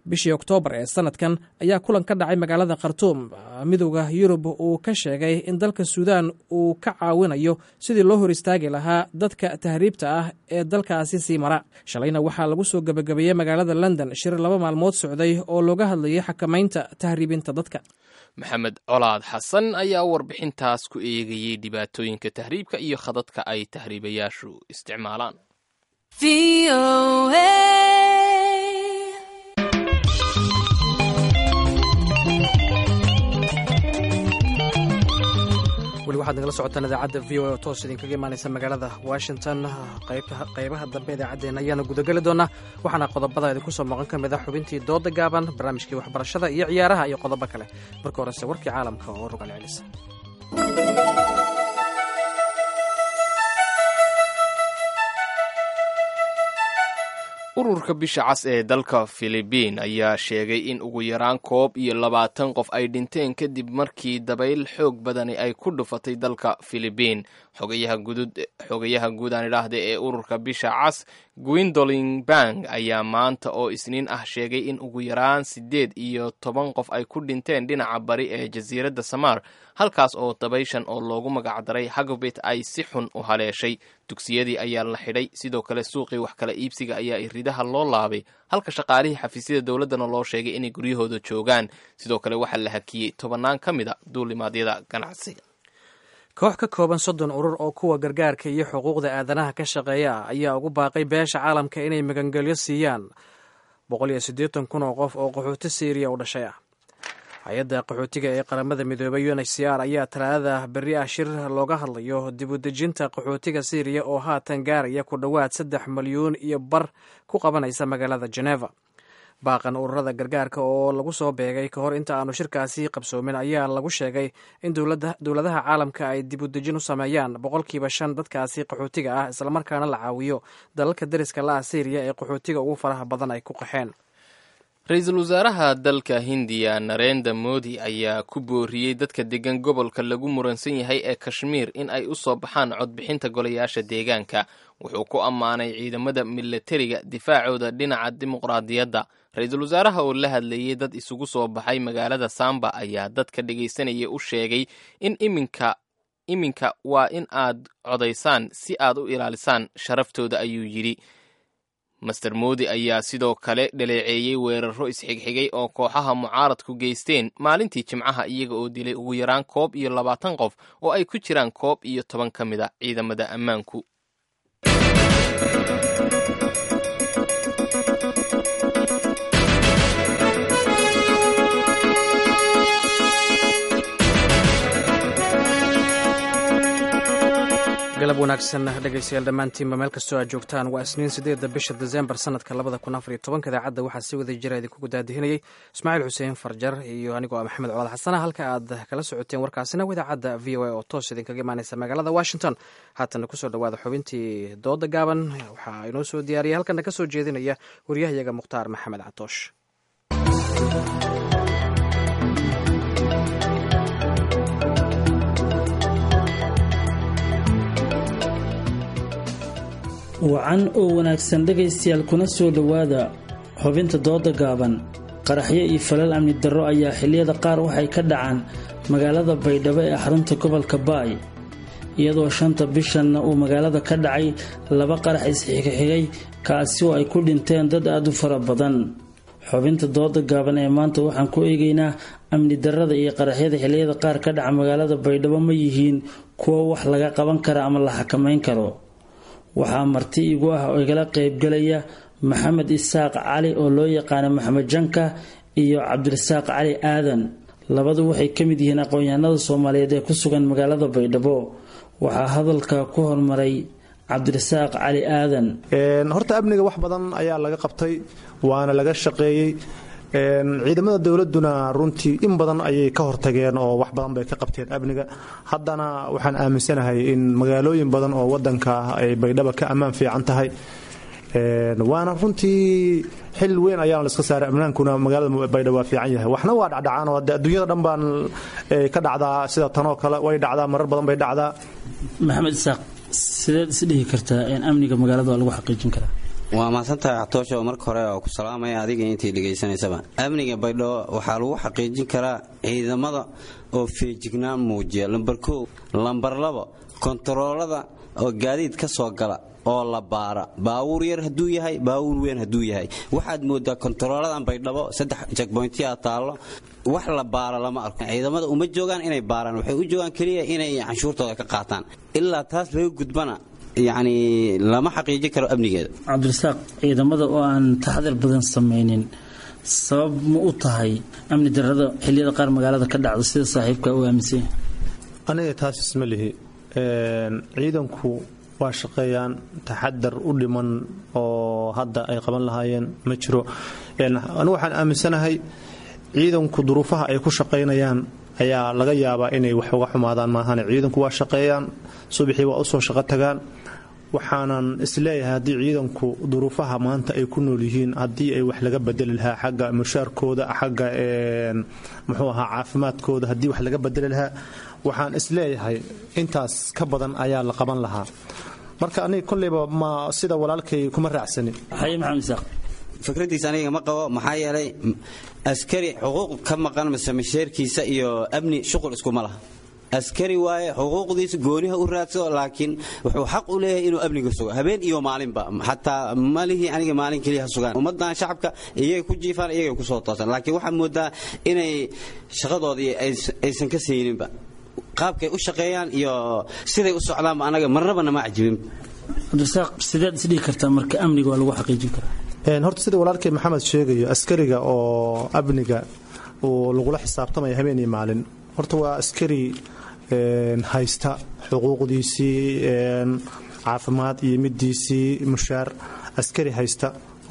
bishii oktoobar ee sanadkan ayaa kulan ka dhacay magaalada khartuum midowda yurub uu ka sheegay in dalka suudaan uu ka caawinayo sidii loo hor istaagi lahaa dadka tahriibta ah ee dalkaasi sii mara shalayna waxaa lagu soo gebagabeeyey magaalada london shir laba maalmood socday oo looga hadlayay xakamaynta tahriibinta dadka maxamed colaad xasan ayaa warbixintaas ku eegayey dhibaatooyinka tahriibka iyo khadadka ay tahriibayaashu isticmaalaan weli waxaad nagala socotaan idaacadda v o oo toos idinkaga imaanaysa magaalada washington qaybaha dambe idaacaddeenna ayaana gudageli doonaa waxaana qodobada idinku soo maqan ka mid ah xubintii dooda gaaban barnaamijkii waxbarashada iyo ciyaaraha iyo qodobo kale marka horese warkii caalamka oo rogal celisa ururka bisha cas ee dalka filibiin ayaa sheegay in ugu yaraan koob iyo labaatan qof ay dhinteen kadib markii dabayl xoog badani ay ku dhufatay dalka filibiin xogayaha guud aan idhaahda ee ururka bisha cas gwindolin bang ayaa maanta oo isniin ah sheegay in ugu yaraan siddeed iyo toban qof ay ku dhinteen dhinaca bari ee jasiiradda samaar halkaas oo dabayshan oo loogu magacdaray hagobit ay si xun u haleeshay dugsiyadii ayaa la xidhay sidoo kale suuqii wax kala iibsiga ayaa iridaha loo laabay halka shaqaalihii xafiisyada dowladdana loo sheegay inay guryahooda joogaan sidoo kale waxaa la hakiyey tobannaan ka mid a duulimaadyada ganacsiga koox ka kooban soddon urur oo kuwa gargaarka iyo xuquuqda aadanaha ka shaqeeya ayaa ugu baaqay beesha caalamka inay magangelyo siiyaan boqol iyo siddeetan kun oo qof oo qaxooti siiriya u dhashay ah hay-adda qaxootiga ee qaramada midoobay unhcr ayaa talaadada berri ah shir looga hadlayo dibudejinta qaxootiga siiriya oo haatan gaaraya ku dhowaad saddex milyuun iyo bar ku qabanaysa magaalada geneva baaqan ururada gargaarka oo lagu soo beegay ka hor inta aanu shirkaasi qabsoomin ayaa lagu sheegay in dowladaha caalamka ay dibudejin u sameeyaan boqolkiiba shan dadkaasi qaxootiga ah islamarkaana la caawiyo dalalka dariska la ah siiriya ee qaxootiga ugu faraha badan ay ku qaxeen ra-iisul wasaaraha dalka hindiya narenda modi ayaa ku booriyey dadka degan gobolka lagu muransan yahay ee kashmiir in ay u soo baxaan codbixinta golayaasha deegaanka wuxuu ku ammaanay ciidamada milatariga difaacooda dhinaca dimuqraadiyadda ra-iisul wasaaraha oo la hadlayey dad isugu soo baxay magaalada samba ayaa dadka dhegaysanaya u sheegay in iminka iminka waa in aad codaysaan si aad u ilaalisaan sharaftooda ayuu yidhi master modi ayaa sidoo kale dhaleeceeyey weeraro isxigxigay oo kooxaha mucaaradku geysteen maalintii jimcaha iyaga oo dilay ugu yaraan koob iyo labaatan qof oo ay ku jiraan koob iyo toban ka mid a ciidamada ammaanku galab wanaagsan dhegaystayaal dhammaantiinba meel kastoo aad joogtaan waa isniin sideedda bisha desembar sanadka labada kun afariyo tobanka idaacadda waxaa si wada jira idinkugu daadihinayay ismaaciil xuseen farjar iyo anigoo ah maxamed colaad xasana halka aad kala socoteen warkaasina waa idaacadda v o a oo toos idinkaga imaaneysa magaalada washington haatana kusoo dhawaada xubintii dooda gaaban waxaa inoo soo diyaariyay halkana ka soo jeedinaya waryahayaga mukhtaar maxamed catoosh wacan oo wanaagsan dhegaystayaal kuna soo dhowaada xubinta dooda gaaban qaraxyo iyo falal amni darro ayaa xilliyada qaar waxay ka dhacaan magaalada baydhabo ee xarunta gobolka baay iyadoo shanta bishanna uu magaalada ka dhacay laba qarax isxigxigay kaasi oo ay ku dhinteen dad aad u fara badan xubinta dooda gaaban ee maanta waxaan ku eegaynaa amni darrada iyo qaraxyada xilliyada qaar ka dhaca magaalada baydhabo ma yihiin kuwo wax laga qaban kara ama la xakamayn karo waxaa marti igu ah oo igala qaybgalaya maxamed isaaq cali oo loo yaqaano maxamed janka iyo cabdirasaaq cali aadan labadu waxay ka mid yihiin aqoon-yahanada soomaaliyeed ee ku sugan magaalada baydhabo waxaa hadalka ku hormaray cabdirasaaq cali aadan horta amniga wax badan ayaa laga qabtay waana laga shaqeeyey ciidamada dowladuna runtii in badan ayay ka hortageen oo wax badan bay ka qabteen amniga haddana waxaan aaminsanahay in magaalooyin badan oo wadanka ah ay baydhaba ka ammaan fiican tahay waana runtii xil weyn ayaana la iska saaray amnaankuna magaalada baydhabo waa fiican yahay waxna waa dhacdhacaan oo adduunyada dhan baan ka dhacdaa sida tanoo kale way dhacdaa marar badan bay dhacdaa maxamed isaaq sideed is dhihi kartaa in amniga magaalada waa lagu xaqiijin karaa waa mahadsantahay xatoosho marka hore oo ku salaamaya adiga intii dhegaysanaysaba amniga baydhabo waxaa lagu xaqiijin karaa ciidamada oo feejignaan muujiya lambar kow lambar labo kontaroolada oo gaadiid ka soo gala oo la baara baawuur yar hadduu yahay baawuur weyn hadduu yahay waxaad moodaa kontarooladan baydhabo saddex jekboyntiya taallo wax la baara lama arko ciidamada uma joogaan inay baaraan waxay u joogaan keliya inay canshuurtooda ka qaataan ilaa taas laga gudbana yacni lama xaqiijin karo amnigeeda cabdirasaaq ciidamada oo aan taxadar badan samaynin sabab ma u tahay amni darrada xilliyada qaar magaalada ka dhacda sida saaxiibka u aaminsan yahay aniga taas isma lihi ciidanku waa shaqeeyaan taxadar u dhiman oo hadda ay qaban lahaayeen ma jiro anigu waxaan aaminsanahay ciidanku duruufaha ay ku shaqaynayaan ayaa laga yaabaa inay wax uga xumaadaan maahan ciidanku waa shaqeeyaan subaxii waa usoo shaqo tagaan waxaanan isleeyahay haddii ciidanku duruufaha maanta ay ku nool yihiin haddii ay wax laga bedeli lahaa xagga mushaarkooda xagga muxuu ahaa caafimaadkooda haddii wax laga bedeli lahaa waxaan isleeyahay intaas ka badan ayaa la qaban lahaa marka aniga kolleyba ma sida walaalkay kuma raacsani fikradiisa aniga ma qabo maxaa yeelay askari xuquuq ka maqan mise masheerkiisa iyo amni shuqul iskuma laha askari waaye xuquuqdiisa gooniha u raadsado laakiin wuxuu xaq u leeyahay inuu amniga sugo habeen iyo maalinba xataa malihii aniga maalin keliya ha sugaan ummadan shacabka iyagay ku jiifaan iyagay kusoo toosan laakiin waxaa moodaa inay shaqadoodii aysan ka sayninba qaabkay u shaqeeyaan iyo siday u socdaanba anaga marnaba nama cajibin cabdirasaaq sideed isdhihi kartaa marka amniga waa lagu xaqiijin karaa horta sida walaalkay maxamed sheegayo askariga oo amniga uu lagula xisaabtamaya habeen iyo maalin horta waa askari haysta xuquuqdiisii caafimaad iyo midiisii mushaar askari haysta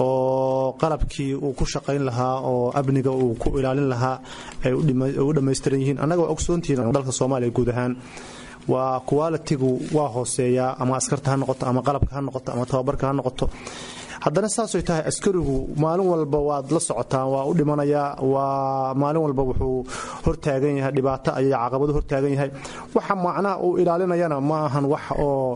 oo qalabkii uu ku shaqayn lahaa oo amniga uu ku ilaalin lahaa ay u dhammaystiran yihiin annaga waa ogsoontihiin dalka soomaaliya guud ahaan waa qualitigu waa hooseeyaa ama askarta ha noqoto ama qalabka ha noqoto ama tababarka ha noqoto haddana saasay tahay askarigu maalin walba waad la socotaan waa u dhimanayaa waa maalin walba wuxuu hortaagan yahay dhibaato ayay caqabado hortaagan yahay waxa macnaha uu ilaalinayana ma ahan wax oo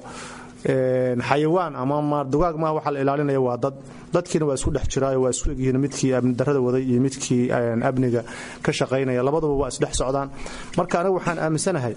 xayawaan ama dugaag maaha waxa la ilaalinaya waa dad dadkiina waa isku dhex jiraayo waa isku egyihiin midkii amni darrada waday iyo midkii amniga ka shaqaynaya labaduba waa isdhex socdaan marka anigu waxaan aaminsanahay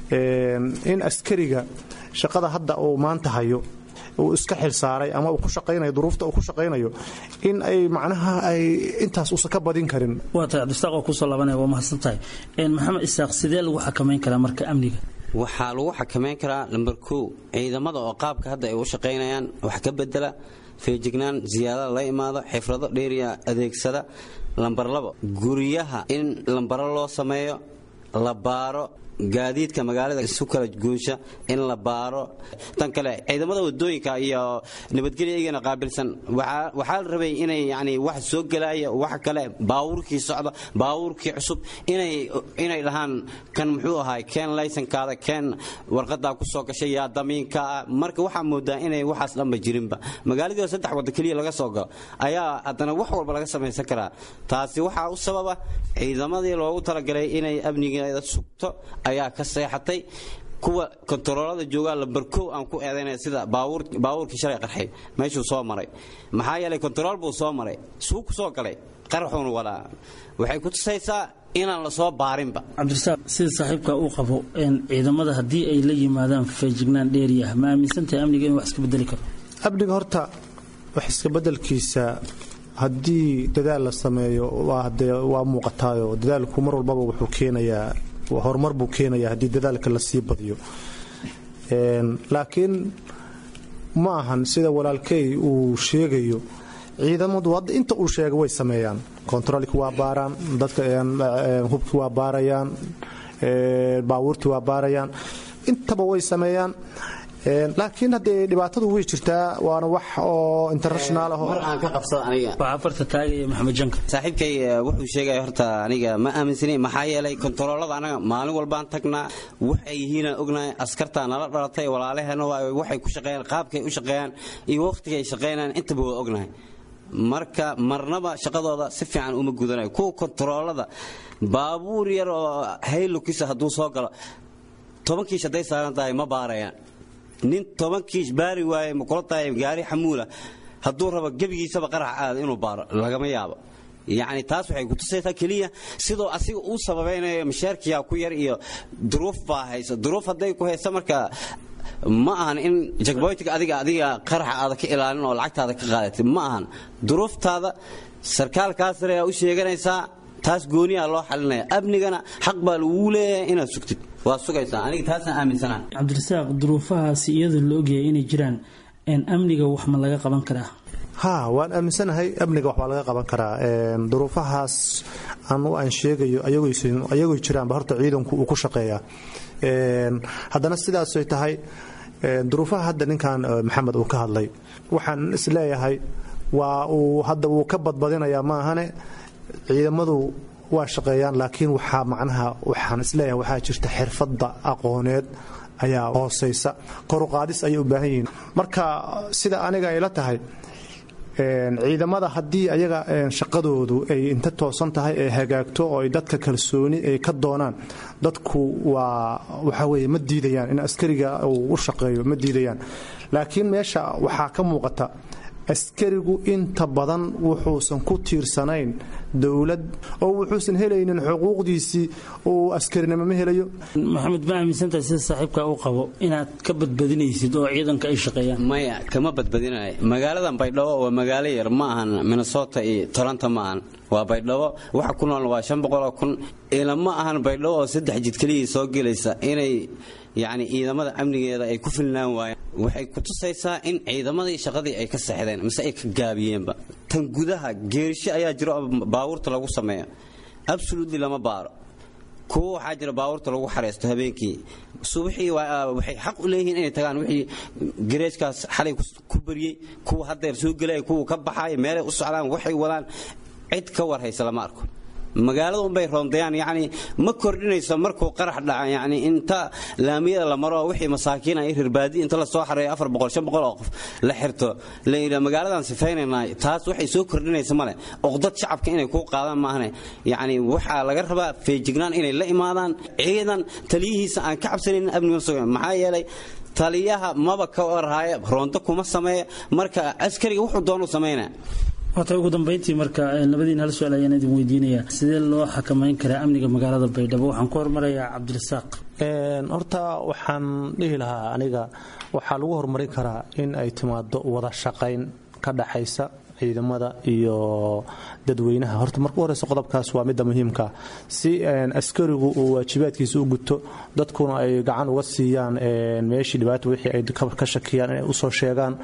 in askariga shaqada hadda uu maanta hayo uu iska xilsaaray ama uu ku shaqaynayo duruufta uu ku shaqaynayo in ay macnaha ay intaas uusan ka badin karin waa tahay cabdistaaq oo kusoo laabanaya waa mahadsan tahay maxamed isaaq sidee lagu xakamayn karaa marka amniga waxaa lagu xakamayn karaa lambar kow ciidamada oo qaabka hadda ay u shaqaynayaan wax ka bedela feejignaan ziyaadada la imaado xifrado dheeriya adeegsada lambar labo guryaha in lambaro loo sameeyo la baaro gaadiidka magaalada isu kala guusha in la baaro tan kale ciidamada wadooyinka iyo nabadgelya iyagana qaabilsan waxaa la rabay inay yani wax soo gelaya wax kale baawurkii socda baawurkii cusub inay dhahaan kan muxuu ahaay keen laysankaada keen warqadaa ku soo gashay yaa damiinka ah marka waxaa moodaa inay waxaas dhanba jirinba magaaladii saddex wada keliya laga soo galo ayaa haddana wax walba laga samaysan karaa taasi waxaa u sababa ciidamadii loogu talagalay inay amnigeeda sugto ayaa ka seexatay kuwa kontaroolada joogaa lambarkow aan ku eedaynaya sida baawuurkii shalay qarxay meeshuu soo maray maxaa yeelay kontarool buu soo maray suu ku soo galay qarxuun wadaa waxay ku tusaysaa inaan la soo baarinba cabdirasaaq sida saaxiibka uu qabo ciidamada haddii ay la yimaadaan feejignaan dheeri ah ma aaminsantahay amniga in wax iska bedeli karo amniga horta wax iska bedelkiisa haddii dadaal la sameeyo waa muuqataayo dadaalku mar walbaba wuxuu keenayaa horumar buu keenayaa haddii dadaalka lasii badiyo laakiin ma ahan sida walaalkey uu sheegayo ciidamadu hadda inta uu sheega way sameeyaan kontaroolki waa baaraan dadka hubki waa baarayaan baabuurtii waa baarayaan intaba way sameeyaan laakiin haddee dhibaatadu way jirtaa waana wax oo international ah mar aan ka qabsada aniga waxaa farta taagaya maxamed janka saaxiibkay wuxuu sheegaya horta aniga ma aaminsani maxaa yeelay kontaroolada anaga maalin walbaan tagnaa waxay yihiinaan ognahay askartaa nala dhalatay walaalaheena waxay ku shaqeeyaan qaabkay u shaqeeyaan iyo waqtiga ay shaqeynayaan intaba waa ognahay marka marnaba shaqadooda si fiican uma gudanayo kuwa kontaroolada baabuur yar oo haylukisa hadduu soo galo tobankiish hadday saaran tahay ma baarayaan nin toban kiish baari waaye ma kula tahay gaari xamuula hadduu rabo gebigiisaba qarax aada inuu baaro lagama yaabo yacni taas waxay kutusaysaa keliya sidoo asiga uu sababaynayo mashaarkiyaa ku yar iyo duruuf baa hayso duruuf hadday ku hayso marka ma ahan in jagboytiga adiga adiga qaraxa aada ka ilaalin oo lacagtaada ka qaadatay ma ahan duruuftaada sarkaalkaa sare aa u sheeganaysaa taas gooniyaa loo xalinaya amnigana xaq baa laguu leeyahay inaad sugtid waa sugaysaa aniga taasaan aaminsanaha cabdirasaaq duruufahaasi iyadoo la ogyahay inay jiraan amniga wax ma laga qaban karaa ha waan aaminsanahay amniga waxbaa laga qaban karaa duruufahaas anu aan sheegayo ayagoo jiraanba horta ciidanku uu ku shaqeeyaa haddana sidaasay tahay duruufaha hadda ninkan maxamed uu ka hadlay waxaan isleeyahay waa uu hadda wuu ka badbadinayaa maahane ciidamadu waa shaqeeyaan laakiin waxaa macnaha waxaan isleeyahay waxaa jirta xirfadda aqooneed ayaa hoosaysa koruqaadis ayay u baahan yihiin marka sida aniga ay la tahay ciidamada haddii ayaga shaqadoodu ay inta toosan tahay ee hagaagto oo ay dadka kalsooni ay ka doonaan dadku waa waxa weye ma diidayaan in askariga uu u shaqeeyo ma diidayaan laakiin meesha waxaa ka muuqata askarigu inta badan wuxuusan ku tiirsanayn dowlad oo wuxuusan helaynin xuquuqdiisii uu askarinimo ma helayo maxamed ma aaminsantahay sida saaxiibka u qabo inaad ka badbadinaysid oo ciidanka ay shaqeeyaan maya kama badbadinayo magaaladan baydhabo waa magaalo yar ma ahan minnesota iyo toronto ma ahan waa baydhabo waxa ku nool waa shan boqoloo kun ila ma ahan baydhabo oo saddex jid keliyii soo gelaysa inay yacni ciidamada amnigeeda ay ku filnaan waayeen waxay ku tusaysaa in ciidamadii shaqadii ay ka seexdeen mise ay ka gaabiyeenba tan gudaha geerisho ayaa jiro oo baabuurta lagu sameeyo absolutely lama baaro kuwa waxaa jira baabuurta lagu xareysto habeenkii subaxii waxay xaq u leeyihiin inay tagaan wixii gareejkaas xalay ku bariyey kuwa haddeer soo gelaya kuwa ka baxaya meelay u socdaan waxay wadaan cid ka war haysa lama arko magaalada unbay roondayaan yacni ma kordhinayso markuu qarax dhaca yacni inta laamiyada la maro wixii masaakiin ay rirbaadi inta la soo xareeyo afar boqol shan boqol oo qof la xirto la yidhaa magaaladan sifaynaynaa taas waxay soo kordhinaysa male oqdad shacabka inay kuu qaadaan maahane yacni waxaa laga rabaa feejignaan inay la imaadaan ciidan taliyihiisa aan ka cabsanaynin amniga sugan maxaa yeelay taliyaha maba ka warhaya roondo kuma sameeya marka askariga wuxuu doonu samaynaa waata ugu dambayntii marka labadiin hal su-aal ayaan idin weydiinayaa sidee loo xakamayn karaa amniga magaalada baydhabo waxaan ku hormarayaa cabdirasaaq horta waxaan dhihi lahaa aniga waxaa lagu horumarin karaa in ay timaado wada shaqayn ka dhaxaysa ciidamada iyo dadweynaha horta marka u horeysa qodobkaas waa midda muhiimka si askarigu uu waajibaadkiisa u guto dadkuna ay gacan uga siiyaan meeshii dhibaata wixii ay ka shakiyaan inay usoo sheegaan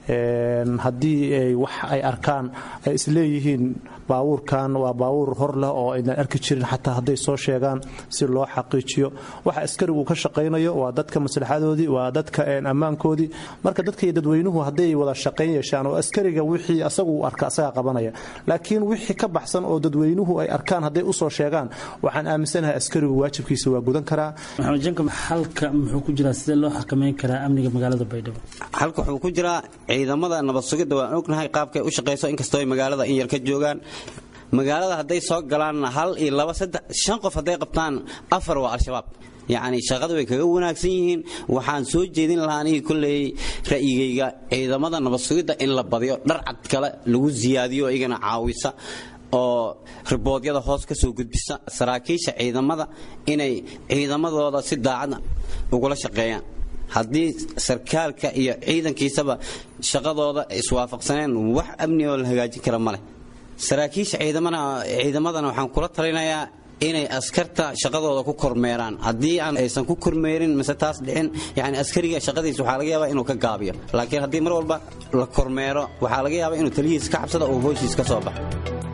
haddii ay wax ay arkaan ay isleeyihiin baabuurkan waa baabuur hor leh oo aynan arki jirin xataa hadday soo sheegaan si loo xaqiijiyo waxa askarigu ka shaqaynayo waa dadka maslaxadoodii waa dadka ammaankoodii marka dadka iyo dadweynuhu hadday wada shaqayn yeeshaan oo askariga wixii asagu uu arka asagaa qabanaya laakiin wixii ka baxsan oo dadweynuhu ay arkaan hadday usoo sheegaan waxaan aaminsanahay askarigu waajibkiisa waa gudan karaa maxamed janka xalka muxuu ku jiraa sidee loo xakameyn karaa amniga magaalada baydhabo halka wuxuu ku jiraa ciidamada nabad sugidda waan ognahay qaabkay u shaqayso inkastoo ay magaalada in yar ka joogaan magaalada hadday soo galaan hal iyo laba saddex shan qof hadday qabtaan afar waa al-shabaab yacni shaqada way kaga wanaagsan yihiin waxaan soo jeedin lahaa anigii kolley ra'yigayga ciidamada nabad sugidda in la badiyo dharcad kale lagu siyaadiyo igana caawisa oo riboodyada hoos ka soo gudbisa saraakiisha ciidamada inay ciidamadooda si daacad ugula shaqeeyaan haddii sarkaalka iyo ciidankiisaba shaqadooda iswaafaqsaneen wax amni oo la hagaajin kara ma leh saraakiisha ciidamadana waxaan kula talinayaa inay askarta shaqadooda ku kormeeraan haddii aan aysan ku kormeerin mise taas dhicin yani askariga shaqadiisa waxaa laga yaabaa inuu ka gaabiyo laakiin haddii mar walba la kormeero waxaa laga yaabaa inuu taliyihiis ka cabsada oo hooshiis ka soo baxo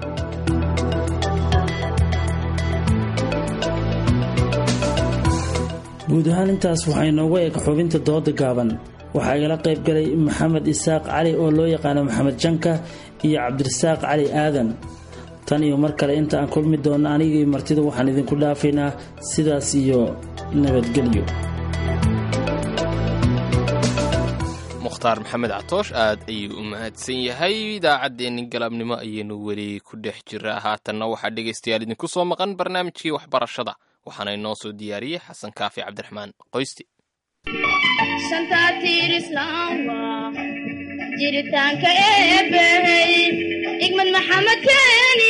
guud ahaan intaas waxaa inoogu eg xubinta dooda gaaban waxaa igala qayb galay maxamed isaaq cali oo loo yaqaano maxamed janka iyo cabdirasaaq cali aadan tan iyo mar kale inta aan kulmi doonno anigii martida waxaan idinku dhaafaynaa sidaas iyo nabadgelyo mukhtaar maxamed catoosh aad ayuu u mahadsan yahay idaacaddeenni galabnimo ayaynu weli ku dhex jiraa haatanna waxaa dhegaystayaal idinku soo maqan barnaamijkii waxbarashada waxaana inoo soo diyaariyey xasan kaafi cabdiraxmaan qoysti jiritaanka eebbahey igmad maxamed keeni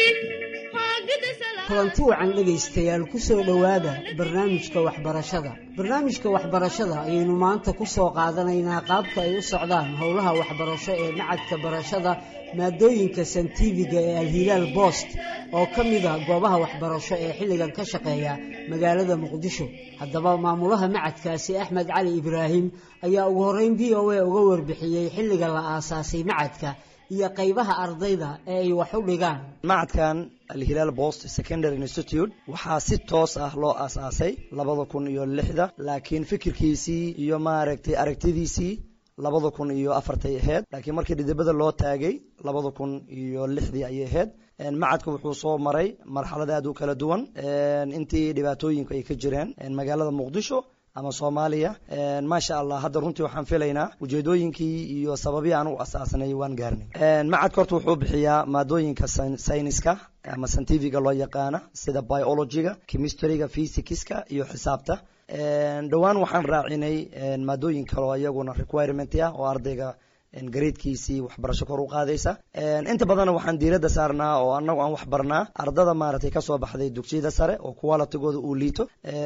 kulanti wacan dhegaystayaal ku soo dhowaada barnaamijka waxbarashada barnaamijka waxbarashada ayaynu maanta ku soo qaadanaynaa qaabka ay u socdaan howlaha waxbarasho ee macadka barashada maadooyinka santifiga ee alhilaal boost oo ka mid ah goobaha waxbarasho ee xilligan ka shaqeeya magaalada muqdisho haddaba maamulaha macadkaasi axmed cali ibraahim ayaa ugu horreyn v o a uga warbixiyey xilliga la aasaasay macadka iyo qaybaha ardayda ee ay wax u dhigaan macadkan alhilaal bost secondary institute waxaa si toos ah loo aasaasay labada kun iyo lixda laakiin fikirkiisii iyo maaragtay aragtidiisii labada kun iyo afartay ahayd laakiin markii dhidibada loo taagay labada kun iyo lixdii ayay ahayd macadka wuxuu soo maray marxalad aad u kala duwan intii dhibaatooyinku ay ka jireen magaalada muqdisho ama soomaaliya maasha allah hadda runtii waxaan filaynaa ujeedooyinkii iyo sababii aan u asaasnay waan gaarnay macadka horta wuxuu bixiyaa maadooyinka sayniska ama scientifiga loo yaqaana sida biologyga chemistryga physicska iyo xisaabta dhowaan waxaan raacinay maadooyin kaleo iyaguna requirement ah oo ardayga gareedkiisii waxbarasho kor u qaadaysa inta badanna waxaan diiradda saarnaa oo anagu aan wax barnaa ardada maaragtay kasoo baxday dugsiyada sare oo qualitigooda uu liito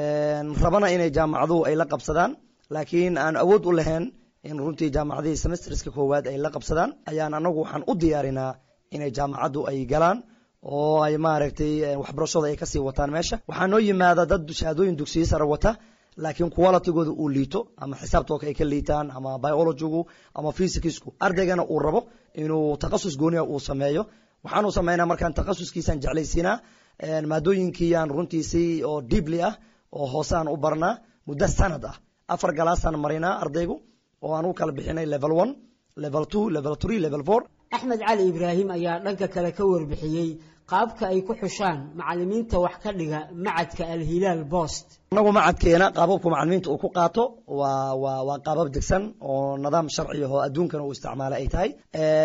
rabana inay jaamacaduhu ay la qabsadaan laakiin aan awood u lahayn in runtii jaamacadihii semesterska koowaad ay la qabsadaan ayaan anagu waxaan u diyaarinaa inay jaamacaddu ay galaan oo ay maaragtay waxbarashooda ay kasii wataan meesha waxaa noo yimaada dad shahaadooyin dugsiyo sare wata laakiin qualitigooda uu liito ama xisaabtooka ay ka liitaan ama biologigu ama physicsu ardaygana uu rabo inuu takhasus gooniya uu sameeyo waxaanu sameynaa markaan takhasuskiisaan jeclaysiinaa maadooyinkiiyaan runtiisii oo deeply ah oo hoose aan u barnaa muddo sanad ah afar galaasaan marinaa ardaygu oo aan u kala bixinay level one level two level three level four axmed cali ibraahim ayaa dhanka kale ka warbixiyey qaabka ay ku xushaan macalimiinta wax ka dhiga macadka alhilaal bost anagu macadkeena qaababku macalimiinta uu ku qaato waa waa waa qaabab degsan oo nidaam sharciya oo adduunkana uu isticmaala ay tahay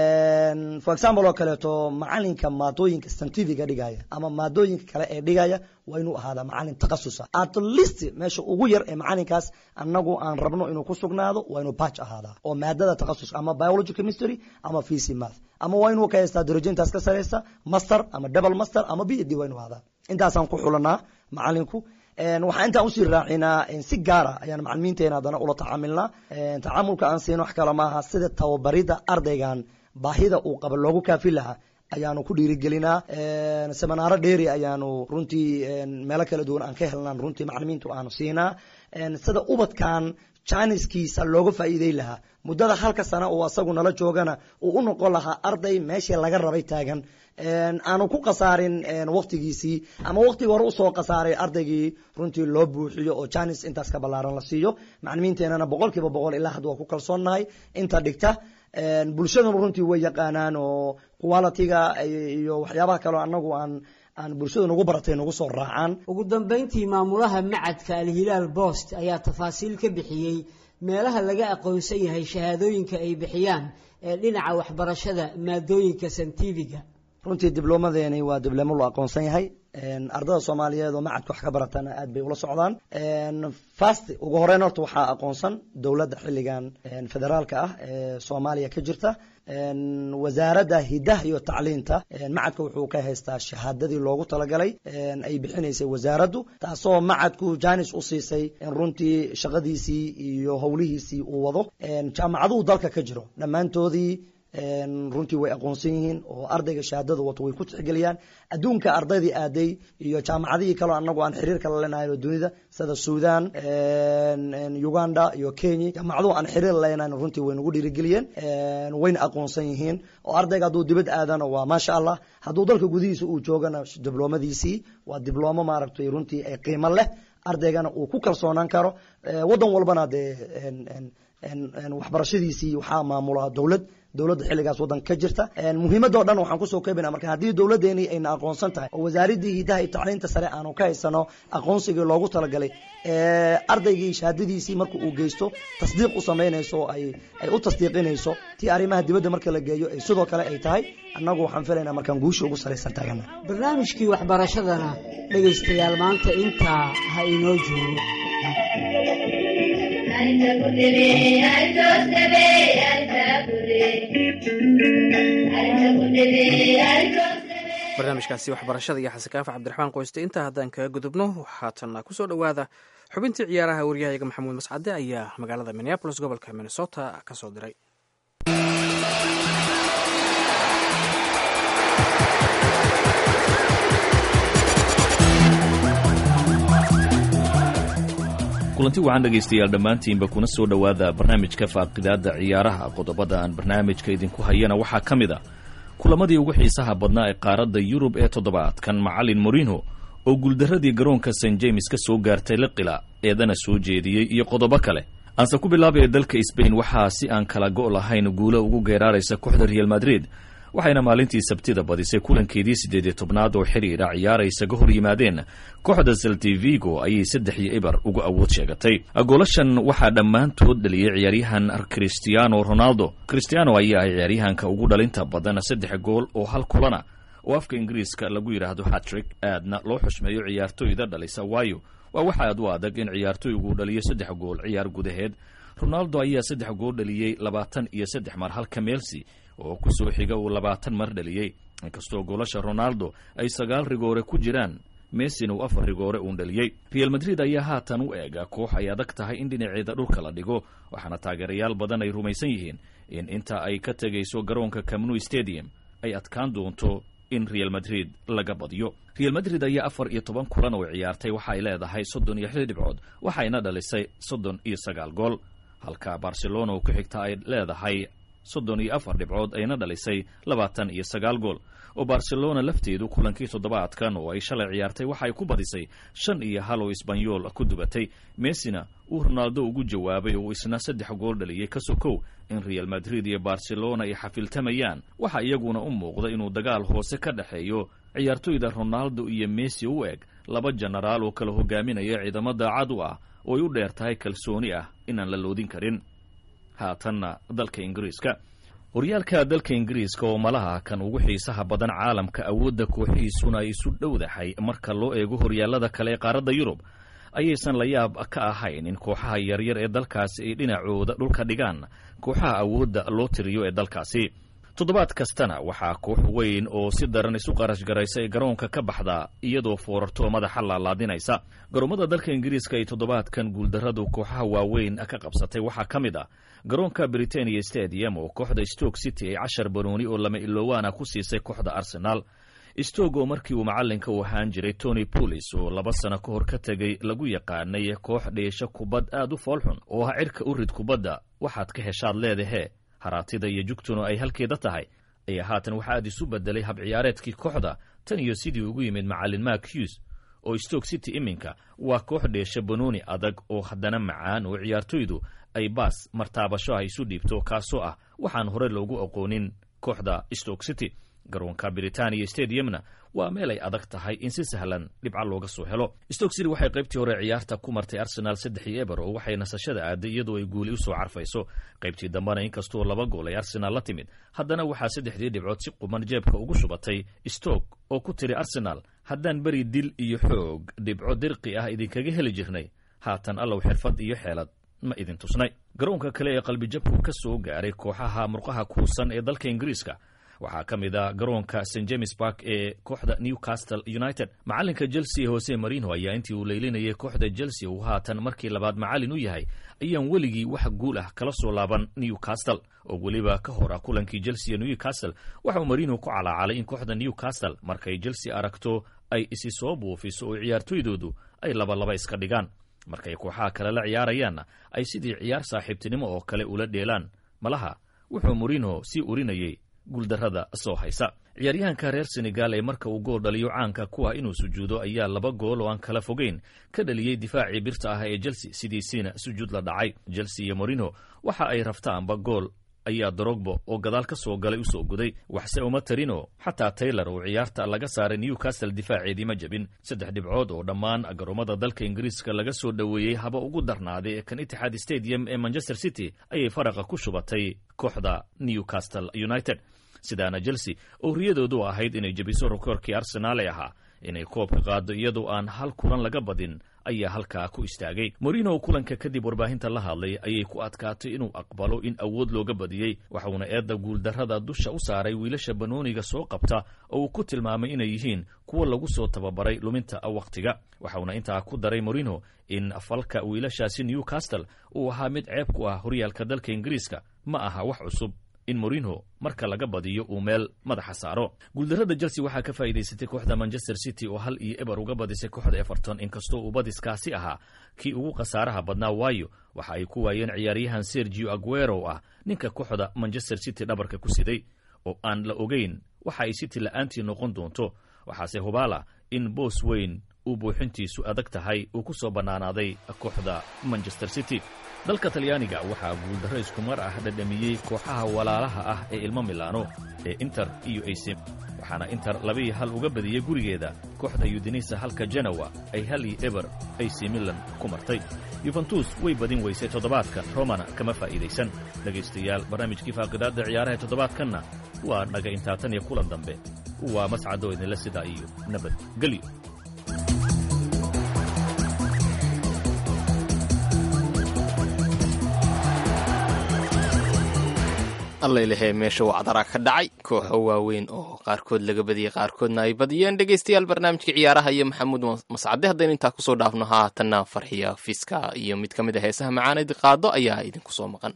for example oo kaleeto macalinka maadooyinka scientifiga dhigaya ama maadooyinka kale ee dhigaya waa inuu ahaadaa macalin takhasusa at least meesha ugu yar ee macalinkaas anagu aan rabno inuu ku sugnaado waa inuu batch ahaadaa oo maadada takhasus ama biology chemistry ama physics math ama waa inuu ka haystaa darajintaas ka sareysa master ama double master ama b d waa inuu ahaadaa intaasaan ku xulanaa macalinku waxaa intaan usii raacinaa si gaara ayaan macalimiinteena haddana ula tacaamilnaa tacaamulka aan siin wax kale maaha sida tababarida ardaygan baahida uu qaba loogu kaafi lahaa ayaanu ku dhiirigelinaa seminaaro dheeri ayaanu runtii meelo kala duwan aan ka helnaan runtii macalimiintu aanu siinaa sida ubadkan janiskiisa looga faa'iidey lahaa muddada halka sana oo asagu nala joogana uu u noqon lahaa arday meeshii laga rabay taagan aanu ku khasaarin waktigiisii ama waktigii hore usoo khasaaray ardaygii runtii loo buuxiyo oo janis intaas ka ballaaran la siiyo macalimiinteenana boqol kiiba boqol ilaa hadda waa ku kalsoonnahay inta dhigta bulshadanu runtii way yaqaanaan oo qualitiga iyo waxyaabaha kaleo anagu aan aan bulshada nagu baratay nagu soo raacaan ugu dambayntii maamulaha macadka alhilaal bost ayaa tafaasiil ka bixiyey meelaha laga aqoonsan yahay shahaadooyinka ay bixiyaan ee dhinaca waxbarashada maadooyinka santifiga runtii diblomadeeni waa diblomo loo aqoonsan yahay ardada soomaaliyeed oo macadka wax ka baratana aad bay ula socdaan fast ugu horeyn horta waxaa aqoonsan dowladda xilligan federaalka ah ee soomaaliya ka jirta wasaaradda hidaha iyo tacliinta macadka wuxuu ka haystaa shahaadadii loogu talagalay ay bixinaysay wasaaraddu taasoo macadku janis u siisay in runtii shaqadiisii iyo howlihiisii uu wado jaamacaduhu dalka ka jiro dhammaantoodii runtii way aqoonsan yihiin oo ardayga shahaadada wato way ku tixgeliyaan adduunka ardaydii aaday iyo jaamacadihii kaleo anagu aan xiriirka la leenahay oo dunida sida sudan uganda iyo kenya jaamacaduhu aan xiriir la leenahay runtii way nagu dhiirigeliyeen wayna aqoonsan yihiin oo ardayga hadduu dibad aadana waa maasha allah hadduu dalka gudihiisa uu joogana dibloomadiisii waa diblomo maaragtay runtii qiimo leh ardaygana uu ku kalsoonaan karo wadan walbana dee waxbarashadiisii waxaa maamula dowlad dowladda xilligaas waddanka ka jirta muhiimadoo dhan waxaan kusoo keebina marka haddii dowladdeeni ayna aqoonsan tahay oo wasaaraddii hidaha iyo tacliinta sare aanu ka haysano aqoonsigii loogu talagalay ardaygii shahaadadiisii marka uu geysto tasdiiq u samaynayso oo ay ay u tasdiiqinayso tii arrimaha dibadda marka la geeyo ay sidoo kale ay tahay annagu waxaan filaynaa markaan guusha ugu saraysan taagana barnaamijkii waxbarashadana dhegaystayaal maanta intaa ha inoo joogo Ay, barnaamijkaasi waxbarashada iyo xasankaafa cabdiraxmaan qoyste intaa haddaan kaga gudubno haatan kusoo dhowaada xubintii ciyaaraha waryahayaga maxamuud mascade ayaa magaalada minneabolis gobolka minnesota ka soo diray kulanti waxaan dhegaystayaal dhammaantiinba kuna soo dhowaada barnaamijka faaqidaadda ciyaaraha qodobada aan barnaamijka idinku hayana waxaa ka mid a kulamadii ugu xiisaha badnaa ee qaaradda yurub ee toddobaadkan macalin morino oo guuldarradii garoonka st james ka soo gaartay liqila eedana soo jeediyey iyo qodobo kale aanse ku bilaabaya dalka sbain waxaa si aan kala go' lahayn guulo ugu geeraaraysa kooxda real madrid waxayna maalintii sabtida badisay kulankeedii siddeed iyo tobnaad oo xidhiidha ciyaara isaga hor yimaadeen kooxda saltivigo ayay saddex iyo ibar uga awood sheegatay goolashan waxaa dhammaantood dhaliyey ciyaaryahan cristiano ronaldo cristiano ayaa ah ciyaaryahanka ugu dhalinta badan saddex gool oo hal kulana oo afka ingiriiska lagu yidhaahdo hatrik aadna loo xushmeeyo ciyaartoyda dhalisa waayo waa wax aad u adag in ciyaartoygu dhaliyo saddex gool ciyaar gudaheed ronaldo ayaa saddex gool dhaliyey labaatan iyo saddex mar halka meelsi oo ku soo xiga uu labaatan mar dhaliyey inkastoo goolasha ronaldo ay sagaal rigoore ku jiraan messin uu afar rigoore uun dhaliyey real madrid ayaa haatan u eega koox ay adag tahay in dhinaceeda dhulka la dhigo waxaana taageerayaal badan ay rumaysan yihiin in inta ay ka tegayso garoonka camnu stadium ay adkaan doonto in real madrid laga badiyo real madrid ayaa afar iyo toban kulan oo ciyaartay waxa ay leedahay soddon iyo xil dhibcood waxayna dhalisay soddon iyo sagaal gool halka barcelona oo ku xigta ay leedahay soddon iyo afar dhibcood ayna dhalisay labaatan iyo sagaal gool oo barcelona lafteedu kulankii toddobaadkan oo ay shalay ciyaartay waxa ay ku badisay shan iyo hal oo isbanyool ku dubatay messina uu ronaldo ugu jawaabay oo isna saddex gool dhaliyey ka sokow in real madrid iyo barcelona ay xafiltamayaan waxa iyaguna u muuqda inuu dagaal hoose ka dhexeeyo ciyaartoyda ronaldo iyo messi u eg laba jenaraal oo kala hogaaminaya ciidamo daacad u ah oo ay u dheer tahay kalsooni ah inaan la loodin karin haatanna dalka ingiriiska horyaalka dalka ingiriiska oo malaha kan ugu xiisaha badan caalamka awoodda kooxihiisuna ay isu dhowdahay marka loo eego horyaalada kale ee qaaradda yurub ayaysan la yaab ka ahayn in kooxaha yaryar ee dalkaasi ay dhinacooda dhulka dhigaan kooxaha awoodda loo tiriyo ee dalkaasi toddobaad kastana waxaa koox weyn oo si daran isu qarash garaysa ee garoonka ka baxda iyadoo foorarto madaxa laalaadinaysa garoomada dalka ingiriiska ay toddobaadkan guuldarradu kooxaha waaweyn ka qabsatay waxaa ka mid ah garoonka britania stadium oo kooxda stoke city ay cashar banooni oo lama iloowaana ku siisay kooxda arsenaal stoke oo markii uu macallinka u ahaan jiray tony pulis oo laba sano ka hor ka tegay lagu yaqaanay koox dheesho kubad aad u foolxun oo ah cirka u rid kubadda waxaad ka heshaad leedahe haraatida iyo jugtuna ay halkeeda tahay ayaa haatan waxaa aad isu bedelay hab ciyaareedkii kooxda tan iyo sidii ugu yimid macallin mark hughes oo stoke city iminka waa koox dheesha banooni adag oo haddana macaan oo ciyaartoydu ay baas martaabasho ah isu dhiibto kaasoo ah waxaan hore loogu aqoonin kooxda stoke city garoonka britania stadiumna waa meel ay adag tahay in si sahlan dhibca looga soo helo stoke city waxay qaybtii hore ciyaarta ku martay arsenaal saddex iyo eber oo waxay nasashada aaday iyadoo ay guuli usoo carfayso qaybtii dambena inkastoo laba gool ay arsenaal la timid haddana waxaa saddexdii dhibcood si quman jeebka ugu shubatay stoke oo ku tiri arsenaal haddaan beri dil iyo xoog dhibco dirqi ah idinkaga heli jirnay haatan allow xirfad iyo xeelad ma idin tusnay garoonka kale ee qalbijabku ka soo gaaray kooxaha murqaha kuusan ee dalka ingiriiska waxaa ka mid a garoonka st james bark ee kooxda newcastle united macalinka chelsea hose marino ayaa intii uu leylinayay kooxda chelsea uu haatan markii labaad macallin u yahay ayaan weligii wax guul ah kala soo laaban newcastle oo weliba ka hor ah kulankii chelsea newcastle waxauu marino ku calaacalay in kooxda newcastle markay chelsea aragto ay isi soo buufiso oo ciyaartoydoodu ay labalaba iska dhigaan markay kooxaha kale la ciyaarayaanna ay sidii ciyaar saaxiibtinimo oo kale ula dheelaan malaha wuxuu marino sii urinayay guuldarrada soo haysa ciyaaryahanka reer senegal ee marka uu gool dhaliyo caanka ku ah inuu sujuudo ayaa laba gool oo aan kala fogeyn ka dhaliyey difaacii birta ah ee chelsea sidiisiina sujuud la dhacay chelsea iyo morino waxa ay raftaanba gool ayaa dorogbo oo gadaal ka soo galay usoo guday waxse uma tarino xataa taylor oo ciyaarta laga saaray newcastle difaaceedii ma jebin saddex dhibcood oo dhammaan garoomada dalka ingiriiska laga soo dhoweeyey haba ugu darnaaday ee kan itixaad stadium ee manchester city ayay faraqa ku shubatay kooxda newcastle united sidaana chelsea oo riyadoodu ahayd inay jebiso rekoorkii arsenaal ee ahaa inay koobka qaado iyadoo aan hal kulan laga badin ayaa halkaa ku istaagay morino kulanka kadib warbaahinta la hadlay ayay ku adkaatay inuu aqbalo in awood looga badiyey waxuuna eedda guuldarrada dusha u saaray wiilasha banooniga soo qabta oo uu ku tilmaamay inay yihiin kuwa lagu soo tababaray luminta wakhtiga waxauna intaa ku daray morino in falka wiilashaasi newcastle uu ahaa mid ceeb ku ah horyaalka dalka ingiriiska ma aha wax cusub in morino marka laga badiyo uu meel madaxa saaro guuldarrada chelsea waxaa ka faa'iidaysatay kooxda manchester city oo hal iyo eber uga badisay kooxda everton inkastoo uu badiskaasi ahaa kii ugu khasaaraha badnaa waayo waxa ay ku waayeen ciyaaryahan sergio aguero ah ninka kooxda manchester city dhabarka ku siday oo aan la ogeyn waxa ay city la'aantii noqon doonto waxaase hubaala in boos weyn uu buuxintiisu adag tahay uu ku soo bannaanaaday kooxda manchester city dalka talyaaniga waxaa guuldarro iskumar ah dhadhamiyey kooxaha walaalaha ah ee ilmo milaano ee inter iyo ac waxaana inter labiiyo hal uga badiyey gurigeeda kooxda yudinisa halka genowa ay hal iyo eber ac milan ku martay yuventus way badin weysay toddobaadkan romana kama faa'iidaysan dhegaystayaal barnaamijkii faaqidaadda ciyaaraha toddobaadkanna waa dhaga intaa tan iyo kulan dambe waa mascadoo idinla sidaa iyo nabadgelyo allaylahee meesha waa cadaraa ka dhacay kooxo waaweyn oo qaarkood laga badiyey qaarkoodna ay badiyeen dhegaystayaal barnaamijka ciyaaraha iyo maxamuud mascade haddaynu intaa kusoo dhaafno haatanna farxiya fiska iyo mid ka mid a heesaha macaanid qaado ayaa idinku soo maqan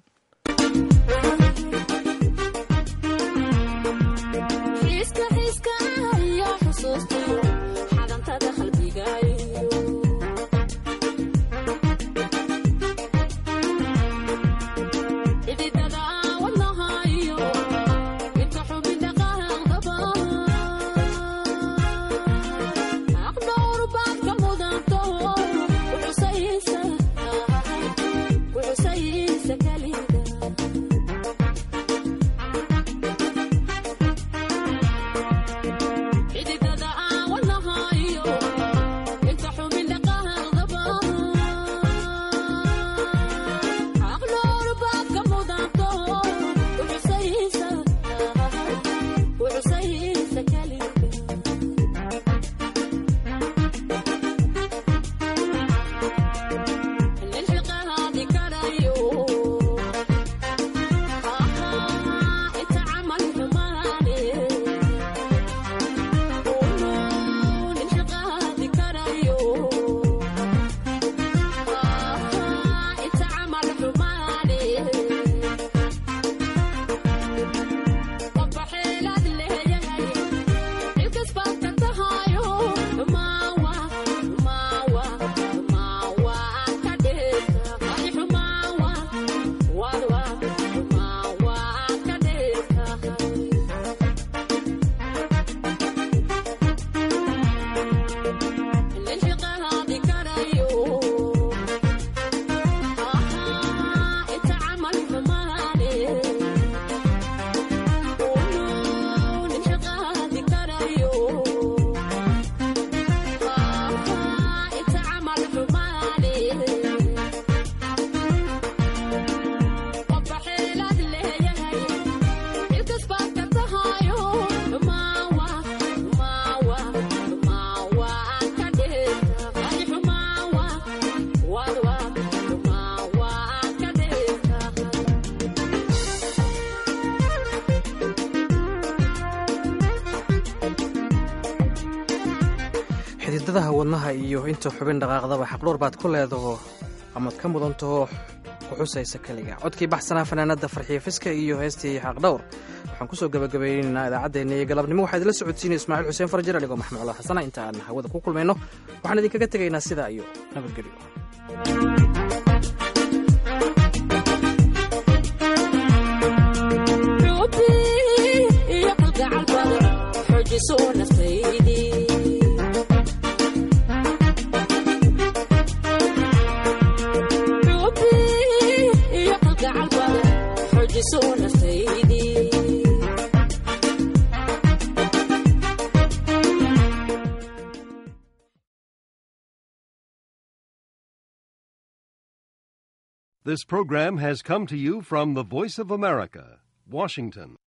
xididadaha wadnaha iyo inta xubin dhaqaaqdaba xaqdhowr baad ku leedaho amaad ka mudantaho kuxusaysa keliga codkii baxsanaa fanaanada farxiya fiska iyo heestii xaqdhowr waxaan kusoo gabagabaynaynaa idaacaddeenna iyo galabnimo waxaa idinla socodsiinaya ismaaciil xuseen farjar aligoo maxmed cula xasana inta aan hawada ku kulmayno waxaan idinkaga tegaynaa sidaa iyo nabadgelyo This program has come to you from the Voice of America, Washington.